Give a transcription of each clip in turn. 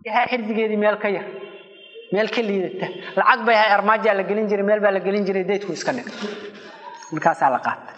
xirdigeedii meel ka yar meel ka liidata lacag bay ahay armaajaa la gelin jiray meel baa la gelin jiray daydku iska dhig markaasaa la qaatay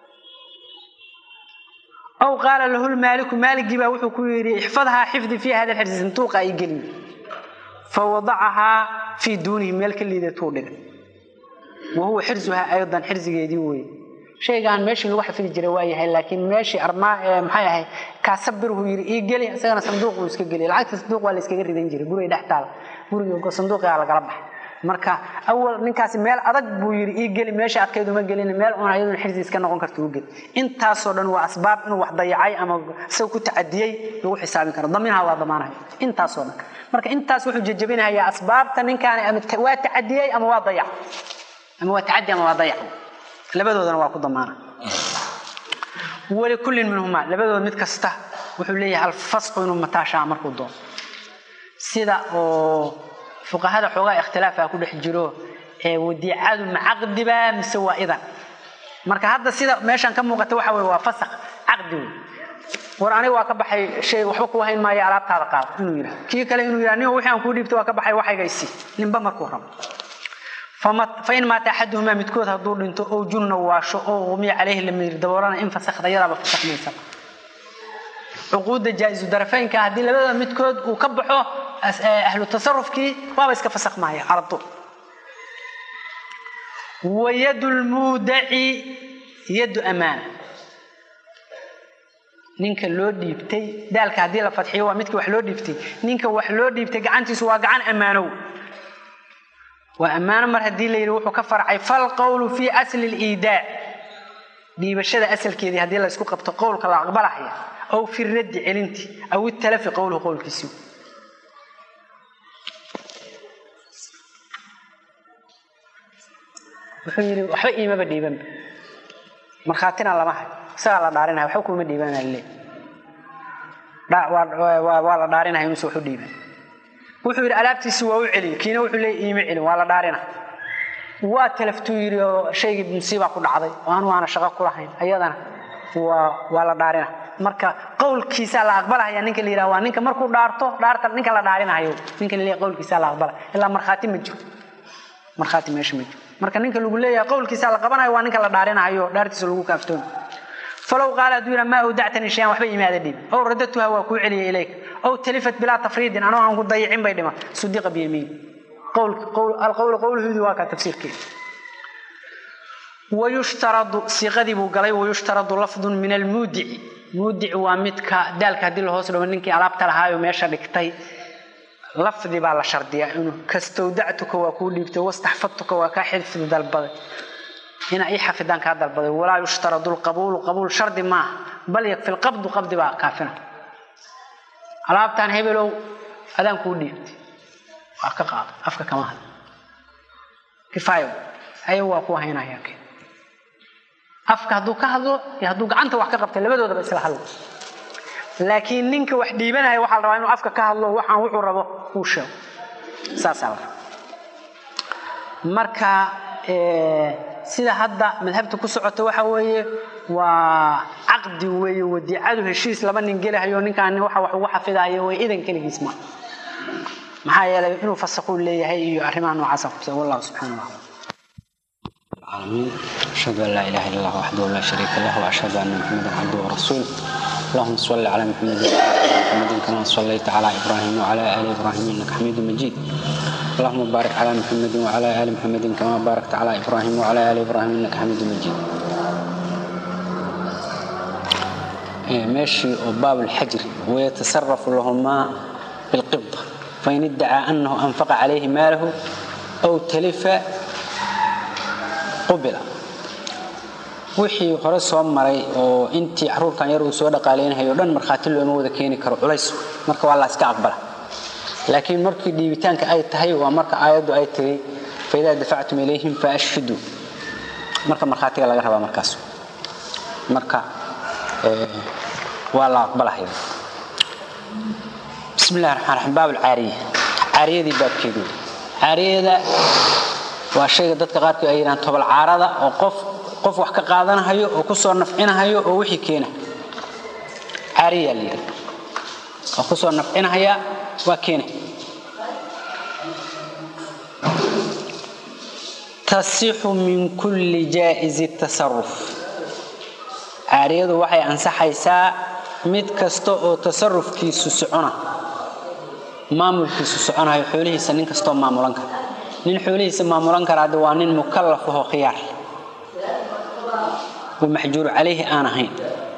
aw qaala lahu lmaaliku maaligii baa wuxuu ku yidhi ixfadhaa xifdi fii hada lxirsi sanduuqa ay gelin fawadacahaa fii duunihi meel ka liidatuu dhigay wa huwa xirsuhaa aydan xirsigeedii weye shaygaan meeshii lagu xafidi jiray waa yahay laakiin meeshii armaa maxay ahay kaasabirhu yidhi ii geli isagana sanduuq uu iska geliy lacagta sanduuq waa la iskaga ridan jiray guriga dhex taala guriga sanduuqigaa lagala baxay marka awal ninkaasi meel adag buu yidhi ii geli meesha adkayd uma gelin meel un ayaduna xirsi iska noqon karta u geli intaasoo dhan waa asbaab inuu wax dayacay ama isaga ku tacadiyey lagu xisaabin karo daminaha waa damaanaya intaasoo dhan marka intaas wuxuu jajabinayaa asbaabta ninkaani ama waa tacadiyey ama waa dayac ama waa tacadi ama waa dayac labadoodana waa ku damaana walikullin minhumaa labadood mid kasta wuxuu leeyahay alfasqu inuu mataashaa markuu doono sida oo fuqahada xoogaa ikhtilaafa ku dhex jiro ee wadiicadu macaqdiba mise waa idan marka hadda sida meeshan ka muuqata waxa weye waa fasaq caqdi wey war aniga waa ka baxay shay waxba kuu hayn maayo alaabtaada qaado inuu yidhaha kii kale inuu yidhaha nin wixii aan kuu dhiibtay waa ka baxay waxaygaysi ninba markuu rabo fain maata axaduhumaa midkood hadduu dhinto oo junna waasho oo umiya caleyhi la miir daboolana in fasakda yadaaba fasakmaysa cuquudda jaa-isu darafeynka haddii labada midkood uu ka baxo ahlu tasarufkii waaba iska fasakmaya caradu wa yadu lmuudaci yadu amaana ninka loo dhiibtay daalka haddii la fadxiyo waa midka wax loo dhiibtay ninka wax loo dhiibtay gacantiisu waa gacan ammaanow waa ammaano mar haddii la yidhi wuxuu ka farcay falqowlu fii asli liidaac dhiibashada asalkeedii haddii la isku qabto qowlka la aqbalahaya aw fi raddi celinti aw italafi qowluhu qowlkiisii wuxuu yidhi waxba iimaba dhiibanba markhaatina lama hayo isagaa la dhaarinaya waxba kuuma dhiibanaa le waa la dhaarinaya inuusa waxu dhiiban wuxuu yidhi alaabtiisi waa u celiyey kiina wuxuu leey iima celin waa la dhaarina waa talaftuu yidhi oo shaygii musiibaa ku dhacday oo anu aana shaqo ku lahayn ayadana waa waa la dhaarina marka qowlkiisaa la aqbalahaya ninka la yidhaha waa ninka markuu dhaarto dhaarta ninka la dhaarinayo ninka la leeyahay qowlkiisaa la aqbalaya ilaa markhaati ma jiro markhaati meesha ma jiro marka ninka lagu leeyahay qowlkiisaa la qabanayo waa ninka la dhaarinayo dhaartiisa lagu kaaftoomi falow qaala hadduu yidhaha maa awdactani shayan waxba imaada dhiib ow radatuha waa kuu celiyay ilayka ow talifat bilaa tafriidin anoo aan ku dayicin bay dhima sudiqa biyamiin alqowlu qowluhudi waa kaa tafsiirkeeda wayushtaradu siiqadii buu galay wayushtaradu lafdun min almuudici muudici waa midka daalka haddii la hoos dhigo ninkii alaabta lahaayo meesha dhigtay lafdi baa la shardiyaa inuu kastawdactuka waa kuu dhiibtay wastaxfadtuka waa kaa xifdi dalbaday ina ii xafidaan kaa dalbaday walaa yushtaradu lqabuulu qabuul shardi maaha bal yakfi lqabdu qabdi baa kaafina alaabtaan hebelow adaan kuu dhiibtay waa ka qaado afka kama had kifaayo ayagu waa ku haynaya afka hadduu ka hadlo iyo hadduu gacanta wax ka qabtay labadoodaba isla hadlo laakiin ninka wax dhiibanaya waxaa la rabaa inuu afka ka hadlo waxaan wuxuu rabo uu sheego saasaa la marka sida hadda madhabta ku socota waxa weeye waa caqdi weeye wadiicadu heshiis laba nin gelahayo ninkaan waxa wax ugu xafidayo way idan keligiis ma maxaa yeelay inuu fasaquu leeyahay iyo arrimaha noocaasa kubsa wallahu subxaana wa العالمين أشهد أن لا إله إلا الله وحده لا شريك له وأشهد أن محمدا عبده ورسوله اللهم صل على محمد وعلى آل محمد كما صليت على إبراهيم وعلى آل إبراهيم إنك حميد مجيد اللهم بارك على محمد وعلى آل محمد كما باركت على إبراهيم وعلى آل إبراهيم إنك حميد مجيد ماشي وباب الحجر ويتصرف لهما بالقبضة فإن ادعى أنه أنفق عليه ماله أو تلف qubila wixii hore soo maray oo intii caruurkan yar uu soo dhaqaaleynahayo dhan markhaati looma wada keeni karo culays marka waa la iska aqbala laakiin markii dhiibitaanka ay tahay waa marka aayaddu ay tiri faidaa dafactum ilayhim faashhiduu marka markhaatiga laga rabaa markaas marka waa la aqbalahaya bismi illahi raxmaan raxiim baab alcaariya caariyadii baabkeedu caariyada waa shayga dadka qaarkood ay yidhahaan tobol caarada oo qof qof wax ka qaadanahayo oo kusoo nafcinahayo oo wixii keena caariyaa la yidhaha oo kusoo nafcinahaya waa keene tasixu min kulli jaa'izi tasaruf caariyadu waxay ansaxaysaa mid kasta oo tasarufkiisu socona maamulkiisu soconayo xoolihiisa nin kastoo maamulan kara nin xoolihiisa maamulan kara hadde waa nin mukallaf ahoo khiyaar oo maxjuur calayhi aan ahayn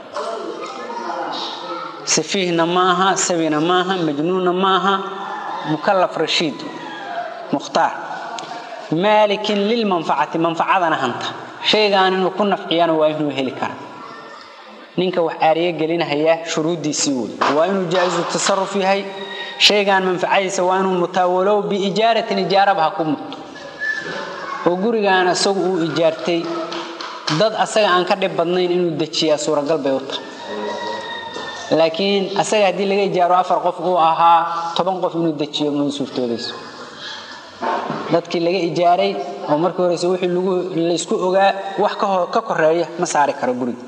safiihna maaha sabina maaha majnuunna maaha mukallaf rashiid mukhtaar maalikin lilmanfacati manfacadana hanta shaygaan inuu ku nafciyana waa inuu heli kara ninka wax caariye gelinahaya shuruuddiisii wey waa inuu jaa'izu tasaruf yahay shaygaan manfacadiisa waa inuu mutaawalow biijaaratin ijaaraba ha ku mudto oo gurigaan isagu uu ijaartay dad asaga aan ka dhib badnayn inuu dejiyaa suuragal bay u tahay laakiin asaga haddii laga ijaaro afar qof uu ahaa toban qof inuu dejiyo ma suurtoodayso dadkii laga ijaaray oo markii horeyse wixii laysku ogaa wax ka koreeya ma saari karo guriga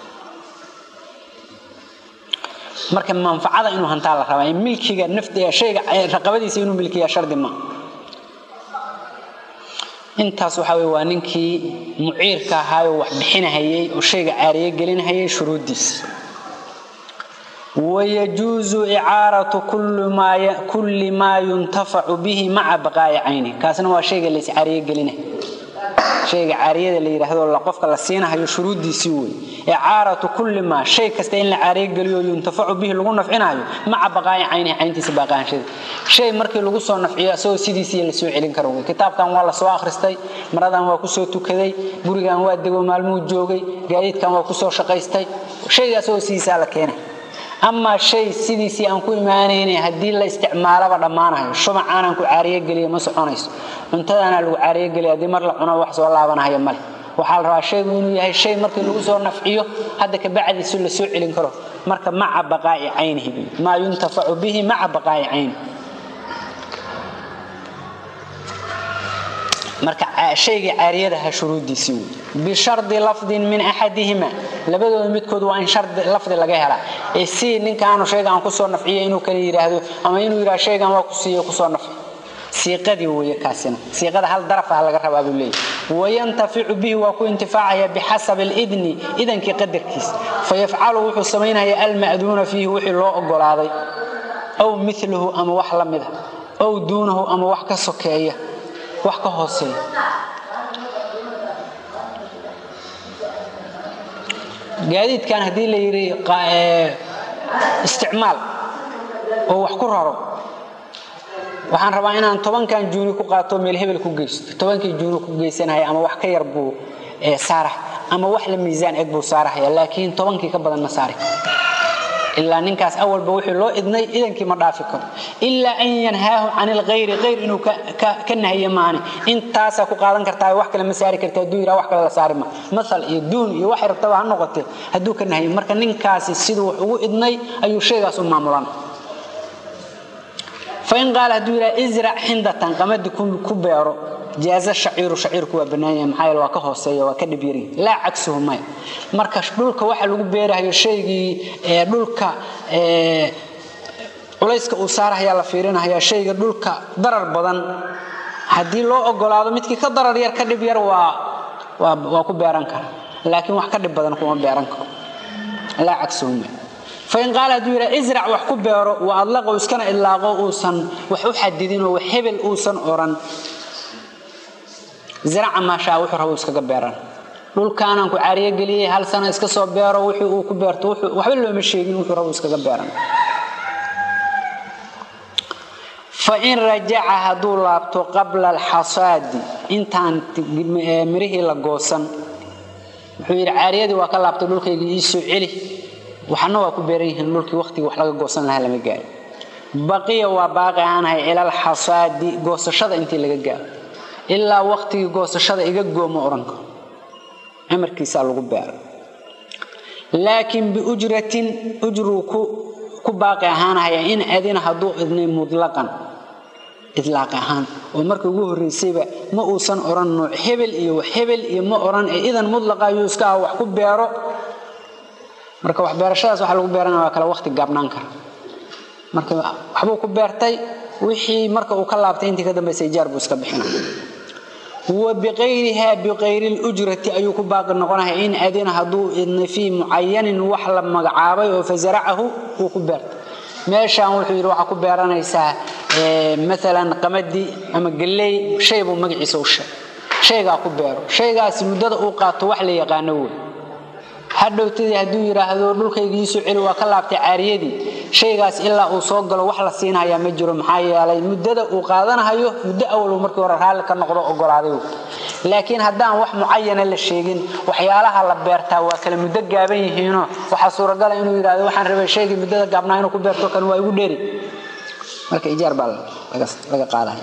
marka manfacada inuu hantaa la rabaa milkiga naftiga shayga raqabadiisa inuu milkiya shardi ma intaas waxa weye waa ninkii muciirka ahaayoo wax bixinahayay oo shayga caariye gelinahayay shuruuddiisa wayajuusu icaaratu kulli maa yuntafacu bihi maca baqaa'i cayni kaasna waa shayga lays caariye gelinahay shayga caariyada la yidhaahdo qofka la siinahayo shuruuddiisii wey icaaratu kulli maa shay kasta in la caariye geliyo yuntafacu bihi lagu nafcinayo maca baqaa'i caynihi cayntiisa baaqaanshada shay markii lagu soo nafciyo isagoo sidiisii lasoo celin karo wey kitaabkan waa lasoo akhristay maradan waa kusoo tukaday gurigan waa dego maalmuhu joogay gaadiidkan waa kusoo shaqaystay shayga isagoo sidiisaa la keenay amaa shay sidiisii aan ku imaanayna haddii la isticmaalaba dhammaanahayo shumac aanan ku caariye geliya ma soconayso cuntadaana lagu caariye geliya haddii mar la cuno wax soo laabanahaya male waxaa la rabaa shaygu inuu yahay shay markii lagu soo nafciyo hadda kabacdiisu la soo celin karo marka maca baqaa'i caynihi maa yuntafacu bihi maca baqaa'i caynihi marka shayga caariyadaha shuruuddiisii wey bishardi lafdin min axadihima labadooda midkood waa in shardi lafdi laga helaa ee si ninkaanu shaygaan kusoo nafciya inuu kala yidhaahdo ama inuu yidhahdo shaygan waa ku siiye kusoo nafci siiqadii weeye kaasina siiqada hal daraf ah laga rabaa buu leeyahy wayantaficu bihi waa ku intifaacaya bixasabi alidni idankii qadarkiisa fayafcalu wuxuu samaynaya alma'duuna fiihi wixii loo ogolaaday aw milahu ama wax la mida aw duunahu ama wax ka sokeeya wax ka hooseeya gaadiidkan haddii la yidhi isticmaal oo wax ku raro waxaan rabaa inaan tobankan juuni ku qaato meel hebel ku geysto tobankii juuni ku geysanaya ama wax ka yar buu saarah ama wax la miisaan eg buu saarahaya laakiin tobankii ka badan ma saari karo ilaa ninkaas awalba wixii loo idnay idankii ma dhaafi karo ilaa an yanhaahu can ilkhayri khayr inuu ka nahiyo maane intaasaa ku qaadan kartaa wax kale ma saari karta hadduu yidhaha wax kale la saari ma maal iyo duun iyo waxay rabtaba ha noqotee hadduu ka nahiyo marka ninkaasi siduu wax ugu idnay ayuu shaygaas u maamulan fain qaala hadduu yidhaha israc xindatan qamadi ku beero jaaza shaciiru shaciirku waa bannaan yahay maxaa yeele waa ka hooseeya waa ka dhib yaryahay laa cagsuhu maya marka dhulka waxa lagu beerahayo shaygii dhulka culayska uu saarahayaa la fiirinahaya shayga dhulka darar badan haddii loo ogolaado midkii ka darar yar ka dhib yar waa waa ku beeran kara laakiin wax ka dhib badan kuma beeran karo laa cagsuhu maya fain qaala hadduu yidhaha israc wax ku beero wa adlaqo iskana idlaaqo uusan wax u xadidin oo wax hebel uusan oran zaraca maashaa wuxuu rabo iskaga beeran dhulkaanaan ku caariyo geliyey hal sano iska soo beero wixii uu ku beerto waxba looma sheegin wuxuu rabo iskaga beeran fain rajaca hadduu laabto qabla alxasaadi intaan mirihii la goosan wuxuu yidhi caariyadii waa ka laabtay dhulkaygii ii soo celi waxna waa ku beeran yihiin dhulkii waqtigii wax laga goosan lahaa lama gaari baqiya waa baaqi aanahay ila alxasaadi goosashada intii laga gaaro ilaa waqtigii goosashada iga gooma odhan karo amarkiisaa lagu beera laakiin biujratin ujruu ku baaqi ahaanahaya in adina hadduu idnay mutlaqan idlaaq ahaan oo marka ugu horreysayba ma uusan odhan nooc hebel iyo hebel iyo ma odhan ee idan mutlaqa ayuu iska ah wax ku beero marka waxbeerashadaas waxa lagu beerana waa kale waqti gaabnaan kara marka waxbuu ku beertay wixii marka uu ka laabtay intii ka dambaysa ijaar buu iska bixina wa biqayriha biqayri lujrati ayuu ku baaqi noqonahay in adina hadduu idna fii mucayanin wax la magacaabay oo fasaracahu uu ku beertay meeshaan wuxuu yidhi waxaa ku beeranaysaa maalan qamadi ama galley shay buu magaciisa u sheeg shaygaa ku beero shaygaasi muddada uu qaato wax la yaqaano wey hadhowtadii hadduu yidhaahdo dhulkayga iisoo celi waa ka laabtay caariyadii shaygaas ilaa uu soo galo wax la siinhayaa ma jiro maxaa yeelay muddada uu qaadanahayo muddo awalbu markii hore raalli ka noqdo ogolaaday laakiin haddaan wax mucayana la sheegin waxyaalaha la beertaa waa kale muddo gaaban yihiinoo waxaa suuragala inuu yidhahdo waxaan rabay shaygii muddada gaabnaa inuu ku beerto kan waa igu dheeri marka ijaar baa laga qaadaya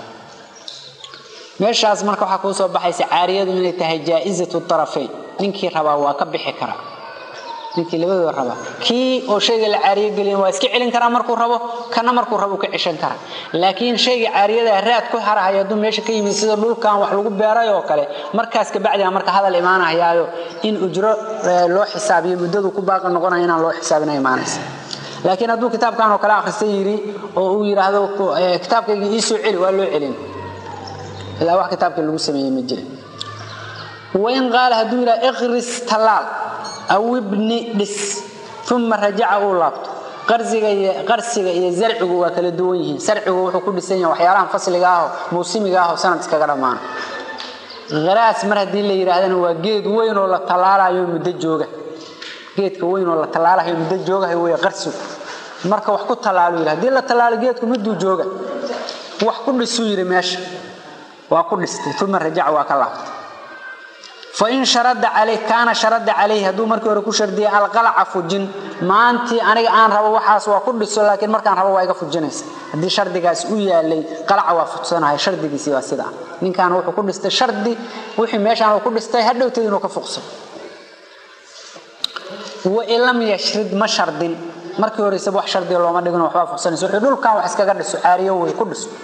meeshaas marka waxaa kuu soo baxaysa caariyadu inay tahay jaa-izatu tarafayn ninkii rabaa waa ka bixi karaa ninkii labadooda rabaa kii oo shayga la caariyo geliyan waa iska celin karaa markuu rabo kana markuu rabo ka ceshan karaa laakiin shayga caariyada raad ku harahaya hadduu meesha ka yimid sida dhulkan wax lagu beeray oo kale markaas kabacdiga marka hadal imaanahayaayo in ujro loo xisaabiyo muddadu ku baaqi noqonaya inaan loo xisaabina imaanaysa laakiin hadduu kitaabkan oo kale akhrista yidhi oo uu yidhaahdo kitaabkayga iisoo celi waa loo celin ilaa wax kitaabkii lagu sameeyey ma jirin wain qaala hadduu yidhaha iqris tallaal aw ibni dhis uma rajaca uu laabto qarsiga iyo zarcigu waa kala duwan yihiin sarcigu wuxuu ku dhisan yahay waxyaalahan fasliga ahoo muusimiga ahoo sanad iskaga dhammaana haraas mar haddii la yidhaahdana waa geed weyn oo la tallaalayo muddo jooga geedka weyn oo la tallaalayo muddo joogahay wey qarsigu marka wax ku tallaalo yidhi hadii la tallaalo geedku miduu jooga wax ku dhisuu yidhi meesha waa ku dhistay uma rajaca waa ka laabtay fain sharada calay kaana sharada calayhi hadduu markii hore ku shardiyay alqalaca fujin maantii aniga aan rabo waxaas waa ku dhiso laakiin markaan rabo waa iga fujinaysa haddii shardigaas u yaalay qalaca waa fugsanahay shardigiisii waa sidaa ninkaan wuxuu ku dhistay shardi wixii meeshaan uu ku dhistay hadhowteed inuu ka fuqsado wain lam yashrid ma shardin markii horeysaba wax shardiga looma dhigino waxbaa fuqsanaysa wuxuu dhulkan wax iskaga dhiso caariyo wey ku dhiso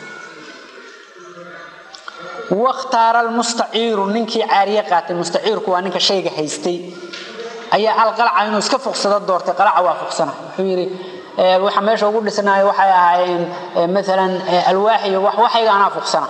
wakhtaara almustaciiru ninkii caariye qaatay mustaciirku waa ninka shayga haystay ayaa alqalaca inuu iska fuqsado doortay qalaca waa fuqsana wuxuu yidhi waxa meesha ugu dhisnaayo waxay ahaayeen maalan alwaax iyo waxayga anaa fuqsana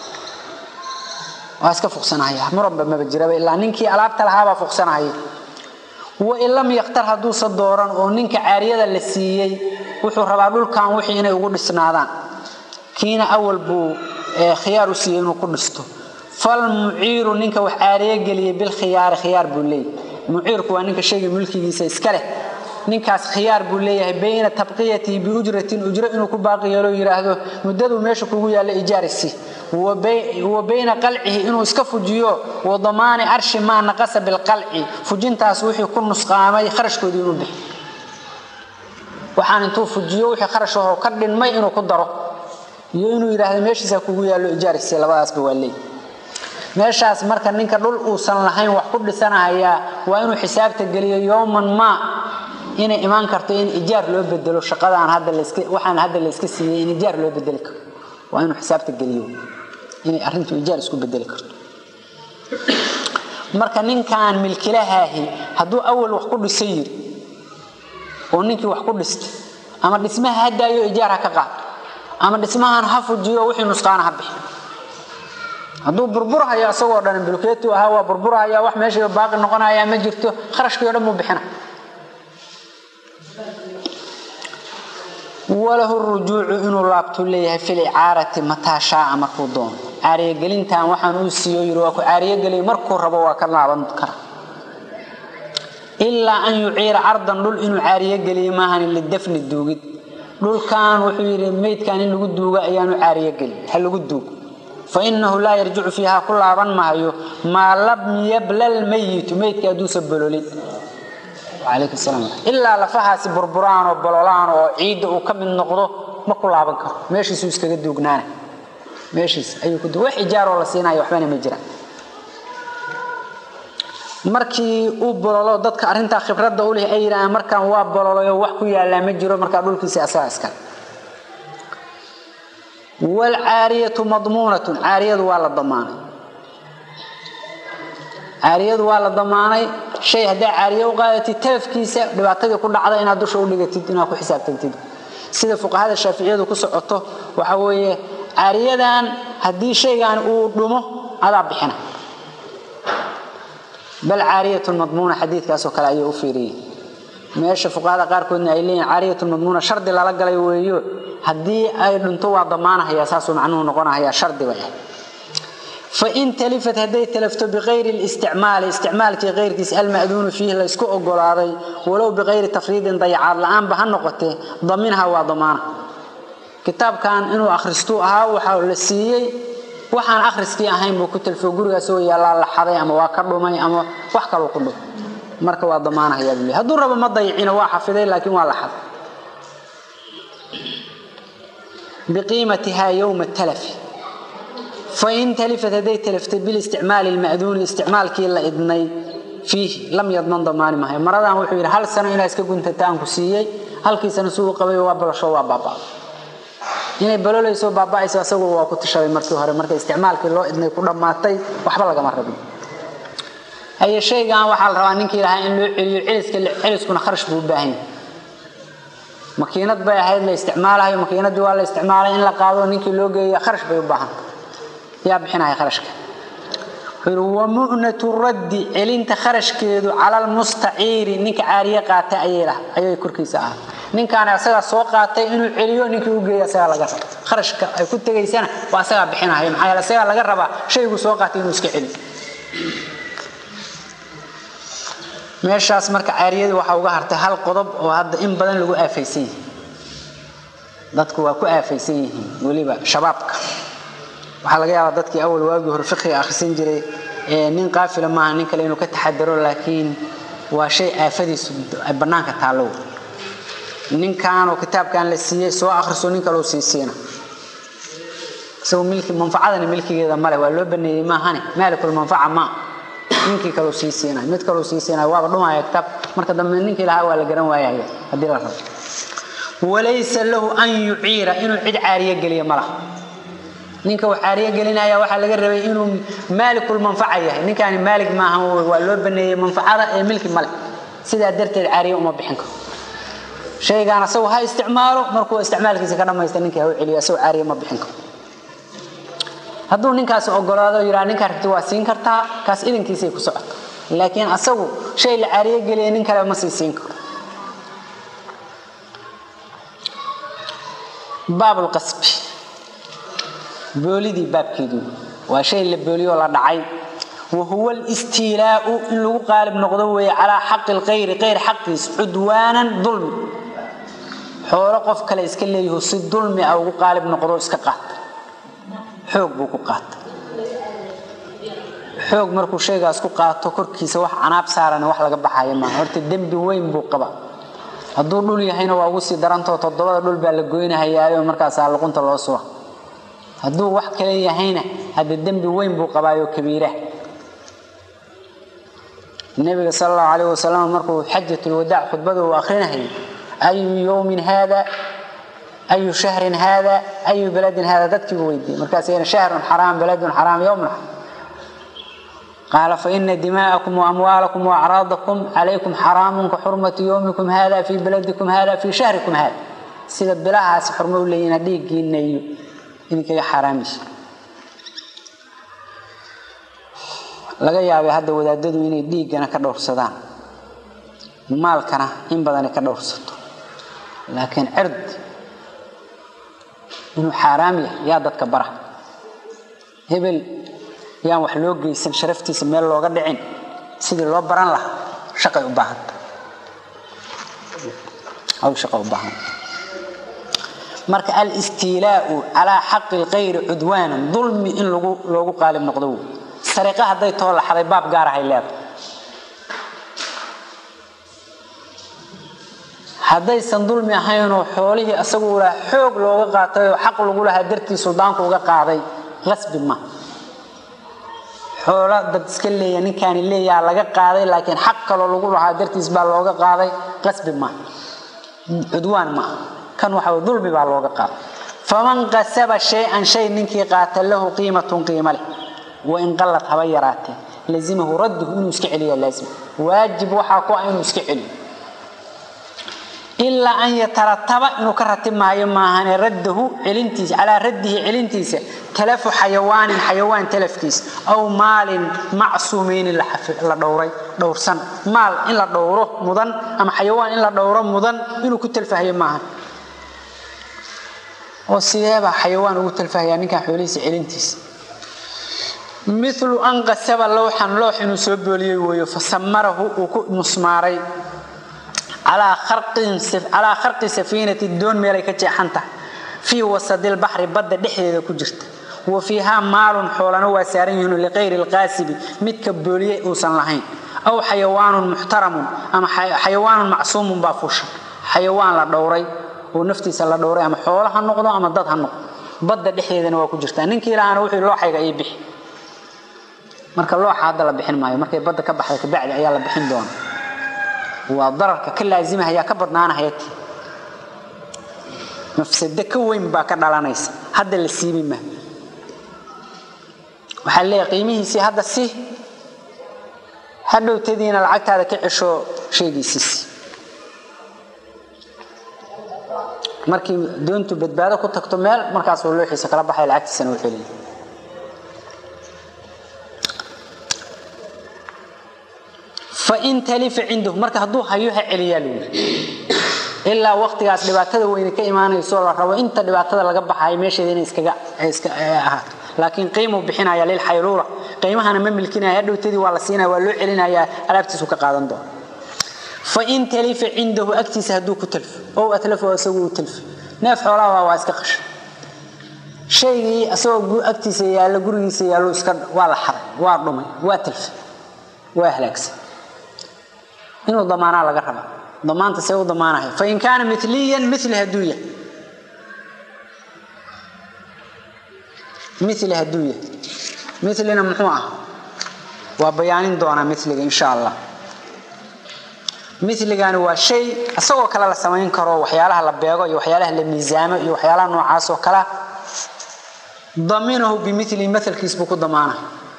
waa iska fuqsanaya muranba maba jiraba ilaa ninkii alaabta lahaabaa fuqsanaya wain lam yaktar hadduusa dooran oo ninka caariyada la siiyey wuxuu rabaa dhulkan wixii inay ugu dhisnaadaan kiina awal buu khiyaar u siiyey inuu ku dhisto falmuciiru ninka wax caariye geliyey bilkhiyaari khiyaar buu leeyahy muciirku waa ninka shayga mulkigiisa iska leh ninkaas khiyaar buu leeyahay bayna tabqiyatihi biujratin ujro inuu ku baaqi yeelo yidhaahdo muddaduu meesha kugu yaallo ijaarisi wa bayna qalcihi inuu iska fujiyo wa damaani arshi maa naqasa bilqalci fujintaas wixii ku nusqaamay kharashkoodii inuu bixi waxaan intuu fujiyo wixii kharash ahoo ka dhinmay inuu ku daro iyo inuu yidhaahdo meeshiisa kugu yaallo ijaarisi labadaasba waa leey meeshaas marka ninka dhul uusan lahayn wax ku dhisanahayaa waa inuu xisaabta geliyo yowman maa inay imaan karto in ijaar loo bedelo shaqadaan hadda laska waxaan hadda la iska siiyey in ijaar loo bedeli karo waa inuu xisaabta geliyo inay arrintu ijaar isku bedeli karto marka ninkan milkilahaahi hadduu awal wax ku dhisan yiri oo ninkii wax ku dhistay ama dhismaha hadaayo ijaar ha ka qaato ama dhismahan ha fujiyo wixii nusqaana ha bixi hadduu burburhayo isagoo dhan bulkeetu ahaa waa burburhaya wax meesha baaqi noqonaya ma jirto kharashkii o dhan buu bixina walahu rujuucu inuu laabtuu leeyahay fil icaarati mataa shaaa markuu doono caariyogelintan waxaan uu siiyo yiri waa ku caariyogeliy markuu rabo waa ka laaban kara ilaa an yuciira cardan dhul inuu caariyogeliyo maahan lidafni duugid dhulkan wuxuu yidhi meydkan in lagu duugo ayaanu caariyogeli ha lagu duugo fainahu laa yarjicu fiiha ku laaban maayo maa lam yablal mayitu meydka hadduusa bololin ilaa lafahaasi burburaan oo bololaan oo ciidda uu ka mid noqdo ma ku laaban karo meeshiisuu iskaga duugnaana meeshiis ayuu ku wax ijaaroo la siinaya waxbana ma jiraan markii uu bololo dadka arrintaa khibradda u leh ay yidhahaan markaan waa bololayo wax ku yaallaa ma jiro markaa dhulkiisa asaga iskale waalcaariyatu madmuunatun caariyadu waa la damaanay caariyadu waa la damaanay shay haddaa caariye u qaadatid talafkiisa dhibaatadii ku dhacda inaad dusha u dhigatid inaad ku xisaabtantid sida fuqahada shaaficiyadu ku socoto waxa weeye caariyadan haddii shaygan uu dhumo adaa bixina bal caariyatun madmuuna xadiidkaasoo kale ayay u fiiriyey meesha fuqahada qaarkoodna ay leeyihin caariyatun madmuuna shardi lala galay weeyo haddii ay dhunto waa damaanahaya saasuu macnuhu noqonahaya shardi bay ah fain talifat hadday talafto biqayri listicmaali isticmaalkii qayrkiis alma'duunu fiihi laysku ogolaaday walow biqayri tafriidin dayacaad la-aanba ha noqotee daminha waa damaana kitaabkan inuu akhristuu ahaa waxaa la siiyey waxaan akhriskii ahayn buu ku talfo gurigaas oo yaallaa la xaday ama waa ka dhumay ama wax kaloo ku dhum marka waa damaanahayaa buu le hadduu rabo ma dayicino waa xafiday laakiin waa la xaday biqiimatiha yowma talafi fain talifat hadday talaftay bilisticmaali lma'duuni isticmaalkii la idnay fiihi lam yadman damaani mahayo maradan wuxuu yidhi hal sano inaa iska guntata aan ku siiyey halkiisana suu qabay waa balasho waa baaba'da inay balolayso baaba'ayso asagu waa ku tashaday markii hore marka isticmaalkii loo idnay ku dhammaatay waxba lagama rabin haye shaygan waxaa la rabaa ninkii lahaa in loo celiyo celiska celiskuna kharash buu u baahan yahay makiinad bay ahayd la isticmaalayo makiinadii waa la isticmaalay in la qaado ninkii loo geeya kharash bay u baahanta yaa bixinaya kharashka wamu'natu raddi celinta kharashkeedu cala lmustaciiri ninka caariye qaatay ayay korkiisa ahaa ninkaani asagaa soo qaatay inuu celiyo ninkii u geeya asagaa laga raba kharashka ay ku tegaysana waa asagaa bixinaya maxaa yeele asagaa laga rabaa shaygu soo qaatay inuu iska celiyo meeshaas marka caariyadii waxaa uga hartay hal qodob oo hadda in badan lagu aafaysan yihi dadku waa ku aafaysan yihiin weliba shabaabka waxaa laga yaabaa dadkii awal waagii hore fiqiga akhrisan jiray nin qaafila maaha nin kale inuu ka taxadaro laakiin waa shay aafadiisu bannaanka taallow ninkanoo kitaabkan la siiyey soo akhriso nin kaloo sii siina isagoo milki manfacadani milkigeeda male waa loo baneeyey maahane maalikul manfaca maa ninkii kaloo sii siinay mid kaloo sii siinay waaba dhumaya kitaab marka dambe ninkii lahaa waa la garan waayaya haddii la rabo walaysa lahu an yuciira inuu cid caariye geliya ma laha ninka uu caariye gelinaya waxaa laga rabay inuu maalikul manfaca yahay ninkaani maalig maaha waa loo baneeyey manfacada ee milki male sidaa darteed caariye uma bixin karo shaygaan asagu ha isticmaalo markuu isticmaalkiisa ka dhamaysta ninkii ha u celiyo asagoo caariye ma bixin karo hadduu ninkaas ogolaado yidhaa ninkaa rabti waa siin kartaa kaas idankiisay ku socota laakiin asagu shay la caariye geliya nin kale ma sii siin karo baabulqasbi boolidii baabkeedii waa shay la booliyoo la dhacay wahuwa listiilaau in lagu qaalib noqdo weeye calaa xaqi lkayri kayr xaqiis cudwaanan dulmi xoolo qof kale iska leeyaho si dulmi ah ugu qaalib noqdo iska qaata xoog buu ku qaata xoog markuu shaygaas ku qaato korkiisa wax canaab saaran wax laga baxaya maaha horta dembi weyn buu qaba hadduu dhul yahayna waa ugu sii darantao toddobada dhul baa la goynahayaayo markaasaa luqunta loo suba hadduu wax kale yahayna hadda dembi weyn buu qabaayo kabiira nabiga sal allahu calayh wasalam markuu xajatulwadaac khudbada uu akrinahayay ayu yowmin haada ayu shahrin haada ayu baladin haada dadkiibuu weydiiyey markaasayna shahrun xaraam baladun xaraam yowmun qaala faina dimaa'akum waamwaalakum waacraadakum calaykum xaraamun ka xurmati yowmikum hada fii baladikum hada fii shahrikum hada sida bilahaasi xurmo u leeyihin dhiiggiina iyo idinkaga xaaraamaysa laga yaabay hadda wadaadadu inay dhiiggana ka dhowrsadaan maalkana in badani ka dhowrsato laakiin cird inuu xaaraam yahay yaa dadka bara hebel yaan wax loo geysan sharaftiisa meel looga dhicin sidii loo baran lahaa shaqay u baahanta hawl shaqa u baahan marka alistiilaau calaa xaqi lkayri cudwaanan dulmi in lagu loogu qaalib noqdo wey sariiqa hadday too laxaday baab gaar ahay leedahay haddaysan dulmi ahaynoo xoolihii asagu u lahaa xoog looga qaatay oo xaq lagu lahaa dartii suldaanku uga qaaday qasbi ma xoolo dad iska leeya ninkaani leeyaha laga qaaday laakiin xaq kaloo lagu lahaa dartiis baa looga qaaday qasbi ma cudwaan ma kan waxa dulmi baa looga qaaday faman qasaba shay-an shay ninkii qaata lahu qiimatun qiimo leh wain qallad haba yaraatee lazimahu radduhu inuu iska celiya laazim waajib waxaa ku ah inuu iska celiyo ilaa an yatarataba inuu ka ratibmaayo maahane raddahu celintiisa calaa raddihi celintiisa talafu xayawaanin xayawaan talafkiisa aw maalin macsuumeynin la dhowray dhowrsan maal in la dhowro mudan ama xayawaan in la dhowro mudan inuu ku talfahayo maahan oo sideebaa xayawaan ugu talfahayaa ninkan xoolihiisa celintiisa milu an qasaba lowxan loox inuu soo booliyey weeyo fasamarahu uu ku musmaaray calaa kharqi safiinati doon meelay ka jeexan tahay fii wasadilbaxri badda dhexdeeda ku jirta wa fiihaa maalun xoolana waa saaran yihiin liqayri lqaasibi midka booliye uusan lahayn aw xayawaanun muxtaramun ama xayawaanun macsuumun baa fuushan xayawaan la dhowray oo naftiisa la dhowray ama xoolo ha noqdo ama dad ha noqdo badda dhexdeedana waa ku jirtaa ninkii lahaana wuxuu looxayga ii bixi marka looxa hadda la bixin maayo markay badda ka baxda kabacdi ayaa la bixin doona waa dararka ka laazimahaya ka badnaanahaya ti mafsado ka weyn baa ka dhalanaysa hadda la siibi ma waxaa leeyahay qiimihiisii hadda si hadhowtadiina lacagtaada ka cesho sheegiisiisi markii doontu badbaado ku tagto meel markaasuu looxiisa kala baxay lacagtiisana u celin fain talifa cindahu marka hadduu hayo ha celiyaa lagu yiri ilaa waqtigaas dhibaatada weyne ka imaanayso la rabo inta dhibaatada laga baxayo meesheeda inay iskaga iska ahaato laakiin qiimuu bixinaya lilxayluula qiimahana ma milkinaya hadhowtadii waa la siinaya waa loo celinayaa alaabtiisu ka qaadan doona fain talifa cindahu agtiisa hadduu ku talfo ow atlafo isagu uu talfo neef xoolaha waa iska qashay shaygii isagoo agtiisa yaalla gurigiisa yaallo iska waa la xaray waa dhumay waa talfay waa halaagsan inuu damaanaa laga raba damaanta see u damaanahay fain kaana miliyan mili hadduu yahay mili hadduu yahay milina muxuu ah waa bayaanin doonaa miliga insha allah miligani waa shay isagoo kale la samayn karo waxyaalaha la beego iyo waxyaalaha la miisaamo iyo waxyaalaha noocaas oo kalea daminahu bimili maalkiis buu ku damaanay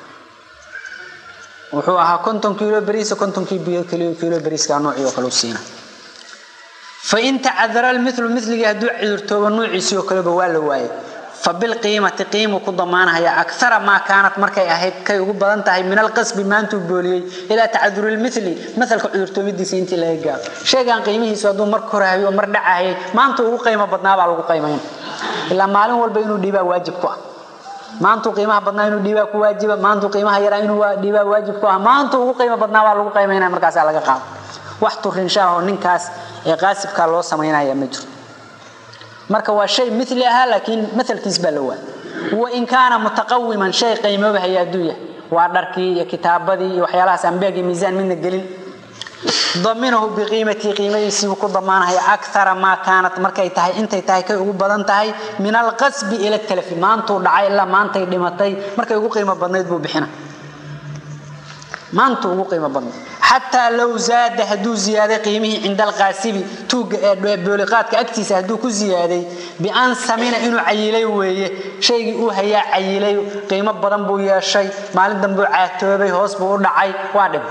wuxuu ahaa konton kiilo beriisa kontonkii kiilo beriiska noocii oo kale u siina fain tacadara lmilu miligii hadduu cudurtoobo nuuciisii oo kaleba waa la waayay fa bilqiimati qiimuu ku damaanahaya akara maa kaanat markay ahayd kay ugu badan tahay min alqasbi maantuu booliyey ilaa tacaduri lmili maalka cudurtoomidiisa intii laga gaaro sheegaan qiimihiisu hadduu mar korahayo mar dhacahayay maanta ugu qiimo badnaabaa lagu qiimayn ilaa maalin walba inuu dhiibaa waajib ku ah maantuu qiimaha badnaa inuu dhiibaa ku waajiba maantuu qiimaha yaraa inuu dhiibaa waajib ku ah maantuu ugu qiimo badnaa baa lagu qiimaynaya markaasaa laga qaado wax turinshaahoo ninkaas ee qaasibkaa loo samaynaya ma jiro marka waa shay mili ahaa laakiin maalkiis baa la waa wain kaana mutaqawiman shay qiimoobahaya hadduu yahay waa dharkii iyo kitaabadii iyo waxyaalahaas ambeeg iyo miisaan midna gelin daminahu biqiimatii qiimadiisiibuu ku damaanahaya akara maa kaanat markay tahay intay tahay kay ugu badan tahay min alqasbi ila talafi maantuu dhacay ilaa maantay dhimatay markay ugu qiimo badnayd buu bixina maantuu ugu qiimo badnayd xataa low zaada hadduu ziyaaday qiimihii cinda alqaasibi tuugga ee booliqaadka agtiisa hadduu ku ziyaaday bian samina inuu cayilay weeye shaygii uu hayaa cayilay qiimo badan buu yeeshay maalin dambuu caatoobay hoos buu u dhacay waa dhib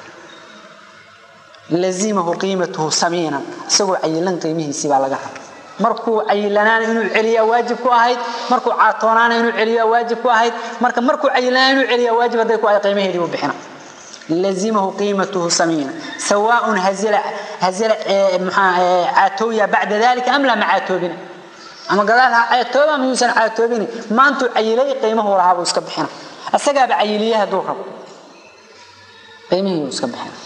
lazimahu qiimatuhu samiinan isagoo cayilan qiimihiisii baa laga raba markuu cayilanaana inuu celiyaa waajib ku ahayd markuu caatoonaana inuu celiyaa waajib ku ahayd marka markuu cayilanaana inuu celiyaa waajib hadday ku ahayd qiimaheedii buu bixina lazimahu qiimatuhu samiina sawaaun hazila hazila caatooya bacda dalika am laa ma caatoobina ama gadaal ha caatooba ama yuusan caatoobini maantuu cayilay qiimahu lahaa buu iska bixina isagaaba cayiliye hadduu rabo qiimihii buu iska bixina